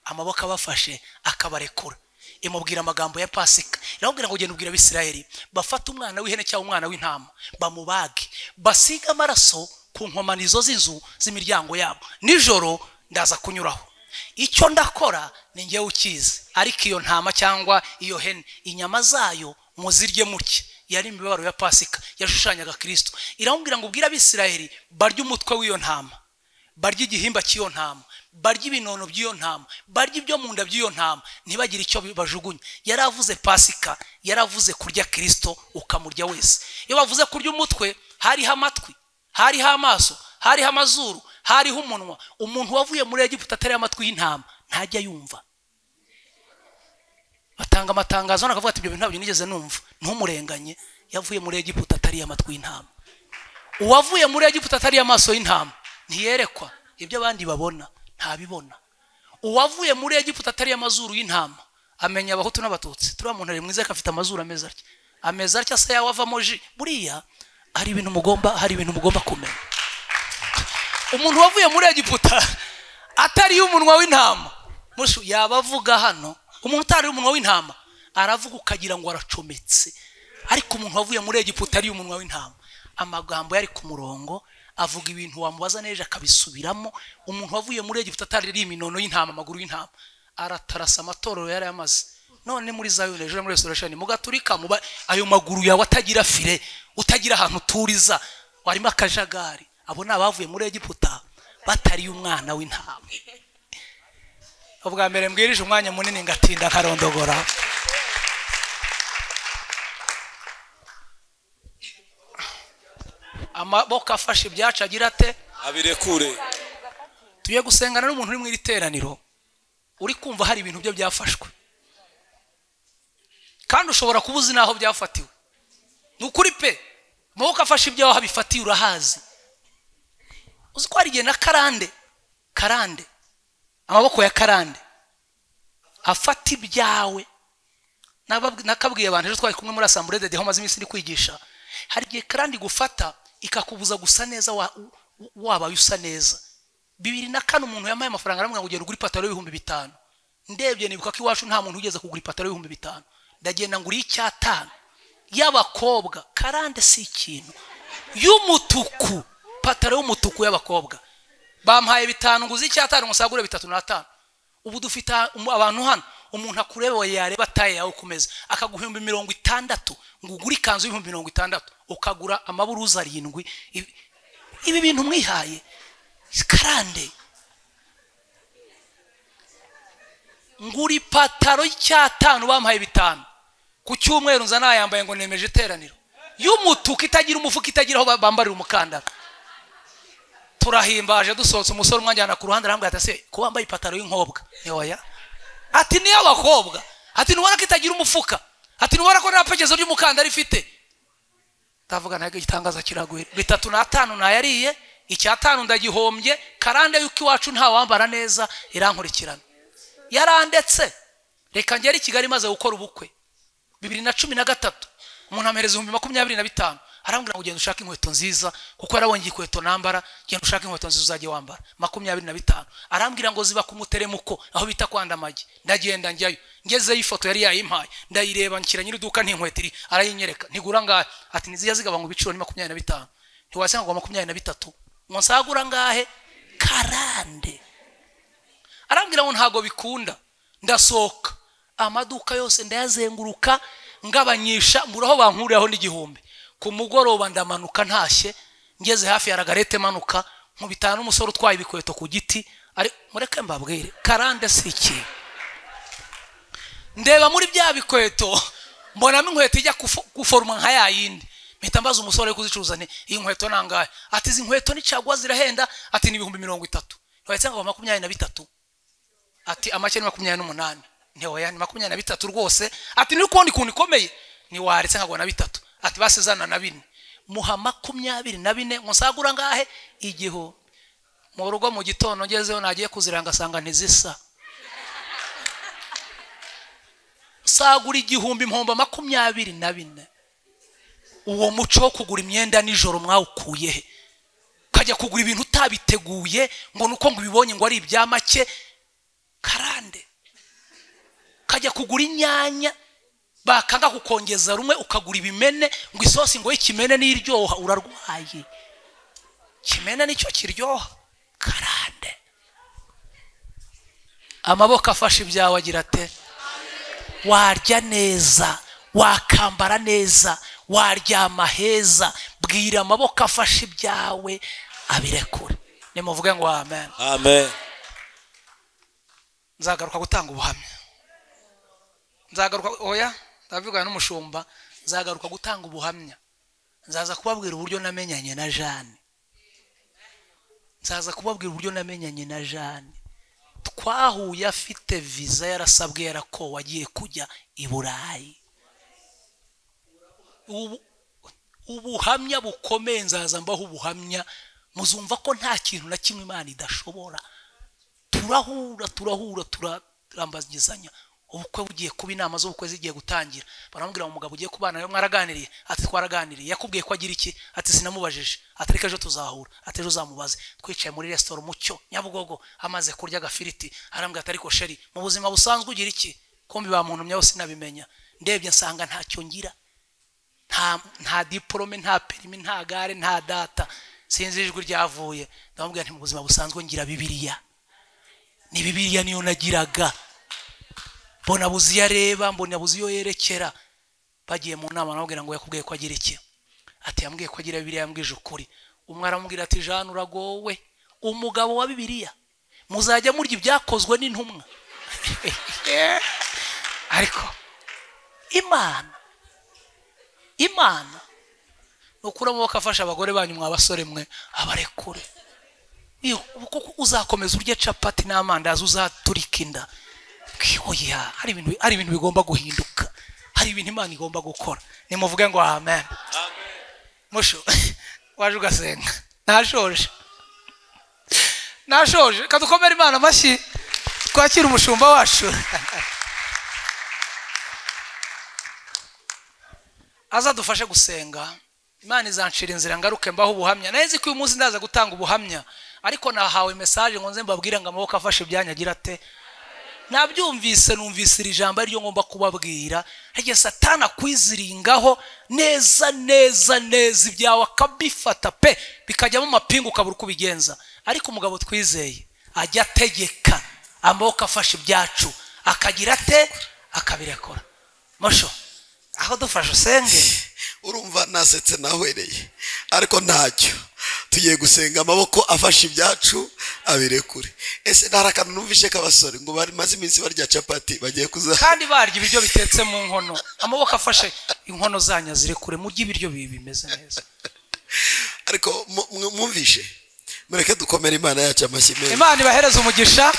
amaboko abafashe akabarekura imubwira amagambo ya pasika iramubwira ngo ugenda ubwira abisirayeli bafate umwana w'ihene cyangwa umwana w'intama bamubage basige amaraso ku nkomanizo z'inzu z'imiryango yabo nijoro ndaza kunyuraho icyo ndakora ni njyewe ukizi ariko iyo ntama cyangwa iyo hene inyama zayo muzirye muke yari imibabaro ya pasika yashushanyaga kirisito iramubwira ngo ubwire abisirayeli barye umutwe w'iyo ntama barya igihimba cy'iyo ntama barya ibinono by'iyo ntama barya ibyo mu nda by'iyo ntama ntibagire icyo bajugunya yari avuze pasika yari avuze kurya kirisito ukamurya wese iyo bavuze kurya umutwe hariho amatwi hariho amaso hariho amazuru hariho umunwa umuntu wavuye muri egiputa atari amatwi y'intama ntajya yumva batanga amatangazo hano akavuga ati ibyo bintu ntabyo nigeze numva ntumurenganye yavuye muri egiputa atari amatwi y'intama uwavuye muri egiputa atari amaso y'intama ntiyerekwa ibyo abandi babona ntabibona uwavuye muri egiputa atari amazuru y'intama amenya abahutu n'abatutsi turiya muntu ari mwiza ariko afite amazuru ameze atya ameze atya se yawe avamo ji buriya hari ibintu mugomba hari ibintu mugomba kumenya umuntu wavuye muri egiputa atariye umunwa w'intama mushu yaba avuga hano umuntu utariye umunwa w'intama aravuga ukagira ngo aracometse ariko umuntu wavuye muri egiputa ariye umunwa w'intama amagambo yari ku murongo avuga ibintu wamubaza neza akabisubiramo umuntu wavuye muri egiputa atariye iminono y'intama amaguru y'intama aratarasa amatorero yari yamaze none muri zayoni ejo muri resorasheni mugaturika muba ayo maguru yawe atagira fire utagira ahantu uturiza warimo akajagari abo ni abavuye muri egiputa batariye umwana w'intama ubwa mbere mbwirije umwanya munini ngatinda nkarondogora amaboko afashe ibyacu agira ate abirekure tugiye gusengana n'umuntu uri mu iri teraniro uri kumva hari ibintu bye byafashwe kandi ushobora kuba uzi n'aho byafatiwe ni ukuri pe amaboko afashe ibyawe aho abifatiye urahazi uzi ko hari igihe na karande karande amaboko ya karande afata ibyawe Nababwi- nakabwiye abantu ejo twari kumwe muri asambure dede aho maze iminsi ndi kwigisha hari igihe karande igufata ikakubuza gusa neza wa- u- wabaye usa neza bibiri na kane umuntu yamaye amafaranga aramubwira ngo ugenda ugura ipataro y'ibihumbi bitanu ndebye nibuka ko iwacu nta muntu wigeze kugura ipataro y'ibihumbi bitanu ndagenda ngura icyatanu y'abakobwa karande si ikintu y'umutuku pataro y'umutuku y'abakobwa bampaye bitanu nguzi icyatanu ngo sagure bitatu n'atanu ubu dufite umu- abantu hano umuntu akureba yareba taye yawe ku meza akaguhumbi mirongo itandatu ngo ugure ikanzu y'ibihumbi mirongo itandatu ukagura amaburuza arindwi Ibi- ibi bintu mwihaye karande ngura ipataro y'icyatanu bampaye bitanu ku cyumweru nza nayambaye ngo nemeje iteraniro y'umutuku itagira umufuka itagira aho ba- bambarira umukandara turahimbaje dusohotse umusore umwajyana ku ruhande arambwira ati ese ko wambaye ipataro y'inkobwa ntiwaya ati niyo abakobwa ati ntubona ko itagira umufuka ati ntubona ko nta pekezo ry'umukandara ifite ndavuga ntabwo igitangaza kiraguye bitatu n'atanu nayariye icyatanu ndagihombye karande yuko iwacu ntawambara neza irankurikirana yarandetse reka ngere i kigali maze gukora ubukwe bibiri na cumi na gatatu umuntu amuhereza ibihumbi makumyabiri na bitanu arambwira ngo ugenda ushake inkweto nziza kuko yarabonye inkweto nambara genda ushake inkweto nziza uzajya wambara makumyabiri na bitanu arambwira ngo ziba ku muteremuko aho bita kwanda amagi ndagenda njyayo ngezeyo ifoto yari yayimpaye ndayireba nshyira nyir'iduka n'inkweto iri arayinyereka ntigura ngahe ati ntizijya zigabanywa ibiciro ni makumyabiri na bitanu ntiwasanga ngo makumyabiri na bitatu ngo nsagura ngahe karande arambwira ngo ntabwo bikunda ndasohoka amaduka yose ndayazenguruka ngabanyisha mbura aho bankuriraho n'igihumbi ku mugoroba ndamanuka ntashye ngeze hafi ya ragarete manuka nkubitana n'umusore utwaye ibikweto ku giti ari mureke mbabwire karande si ikintu ndeba muri bya bikweto mbonamo inkweto ijya kufu- guforoma nka ya yindi mpita mbaza umusore uri kuzicuruza nti iyi nkweto nangahe ati izi nkweto ni caguwa zirahenda ati ni ibihumbi mirongo itatu ndetse ngo makumyabiri na bitatu ati amake ni makumyabiri n'umunani ntiwaya ni makumyabiri na bitatu rwose ati nuri kubona ikuntu ikomeye ntiwaretse nkagura na bitatu ati basezana na bine muha makumyabiri na bine ngo nsagura ngahe igihumbi mu rugo mu gitondo ngezeho nagiye kuziranga asanga ntizisa sagura igihumbi impombo makumyabiri na bine uwo muco wo kugura imyenda nijoro mwawukuye he ukajya kugura ibintu utabiteguye ngo ni uko ngo ubibonye ngo ari ibya make karande ukajya kugura inyanya bakanga kukongeza rumwe ukagura ibimene ngo isosi ngo y'ikimene niryoha urarwaye kimene nicyo kiryoha karande amaboko afashe ibyawe agira ate warya neza wakambara neza waryama heza bwira amaboko afashe ibyawe abirekure nimuvuge ngo amen amen nzagaruka gutanga ubuhamya nzagaruka oya ndabivugana n'umushumba nzagaruka gutanga ubuhamya nzaza kubabwira uburyo namenyanye na jane nzaza kubabwira uburyo namenyanye na jane twahuye afite viza yarasabwe yarakowe agiye kujya i burayi ubu ubuhamya bukomeye nzaza mbaho ubuhamya muzumva ko nta kintu na kimwe imana idashobora turahura turahura turambagizanya ubukwe bugiye kuba inama z'ubukwe zigiye gutangira baramubwira ngo umugabo ugiye kubana nawe mwaraganiriye ati twaraganiriye yakubwiye ko agira iki ati sinamubajije ati ariko ejo tuzahura ati ejo uzamubaze twicaye muri resitora umucyo nyabugogo amaze kurya agafiriti arambwira ati ariko sheri mu buzima busanzwe ugira iki kumbi bamuntumye hose sinabimenya ndebye nsanga ntacyo ngira nta nta diporome nta perimi nta gare nta data sinzi ijwi ryavuye ndamubwira nti mu buzima busanzwe ngira bibiriya ni bibiriya niyo nagiraga mbona buzi iyo areba mbona buzi iyo yerekera bagiye mu nama namubwira ngo yakubwiye ko agira iki ati yambwiye ko agira bibiriya yambwije ukuri umwe aramubwira ati jane uragowe umugabo wa bibiriya muzajya murya ibyakozwe n'intumwa ariko imana imana ni ukuri amaboko afasha abagore banyu mwa basore mwe abarekure Iyo, kuko uzakomeza urya capati n'amandazi uzaturika inda oya hari ibintu hari ibintu bigomba guhinduka hari ibintu imana igomba gukora nimuvuge ngo amen musho waje ugasenga nashoje nashoje reka dukomere imana amashyi twakire umushumba wacu azadufashe gusenga imana izancira inzira ngaruke mbaho ubuhamya naheze ko uyu munsi ndaza gutanga ubuhamya ariko nahawe mesaje ngo nze mbabwire ngo amaboko afashe ibyanya agira ate nabyumvise numvise iri jambo ariryo ngomba kubabwira rege satana akwiziringaho neza neza neza ibyawe akabifata pe bikajyamo amapingu ukabura uko ubigenza ariko umugabo twizeye ajya ategeka amaboko afashe ibyacu akagira ate akabirekura musho aho dufashe usenge urumva nasetse nahwereye ariko ntacyo tugiye gusenga amaboko afashe ibyacu abirekure ese ntari akantu numvishe k'abasore ngo bamaze iminsi barya capati bagiye kuza kandi barya ibiryo bitetse mu nkono amaboko afashe inkono zanyu ziri kure mujye ibiryo bibi bimeze neza ariko mu- mu- mwumvishe mureke dukomere imana yacu amashyi meza imana ibahereze umugisha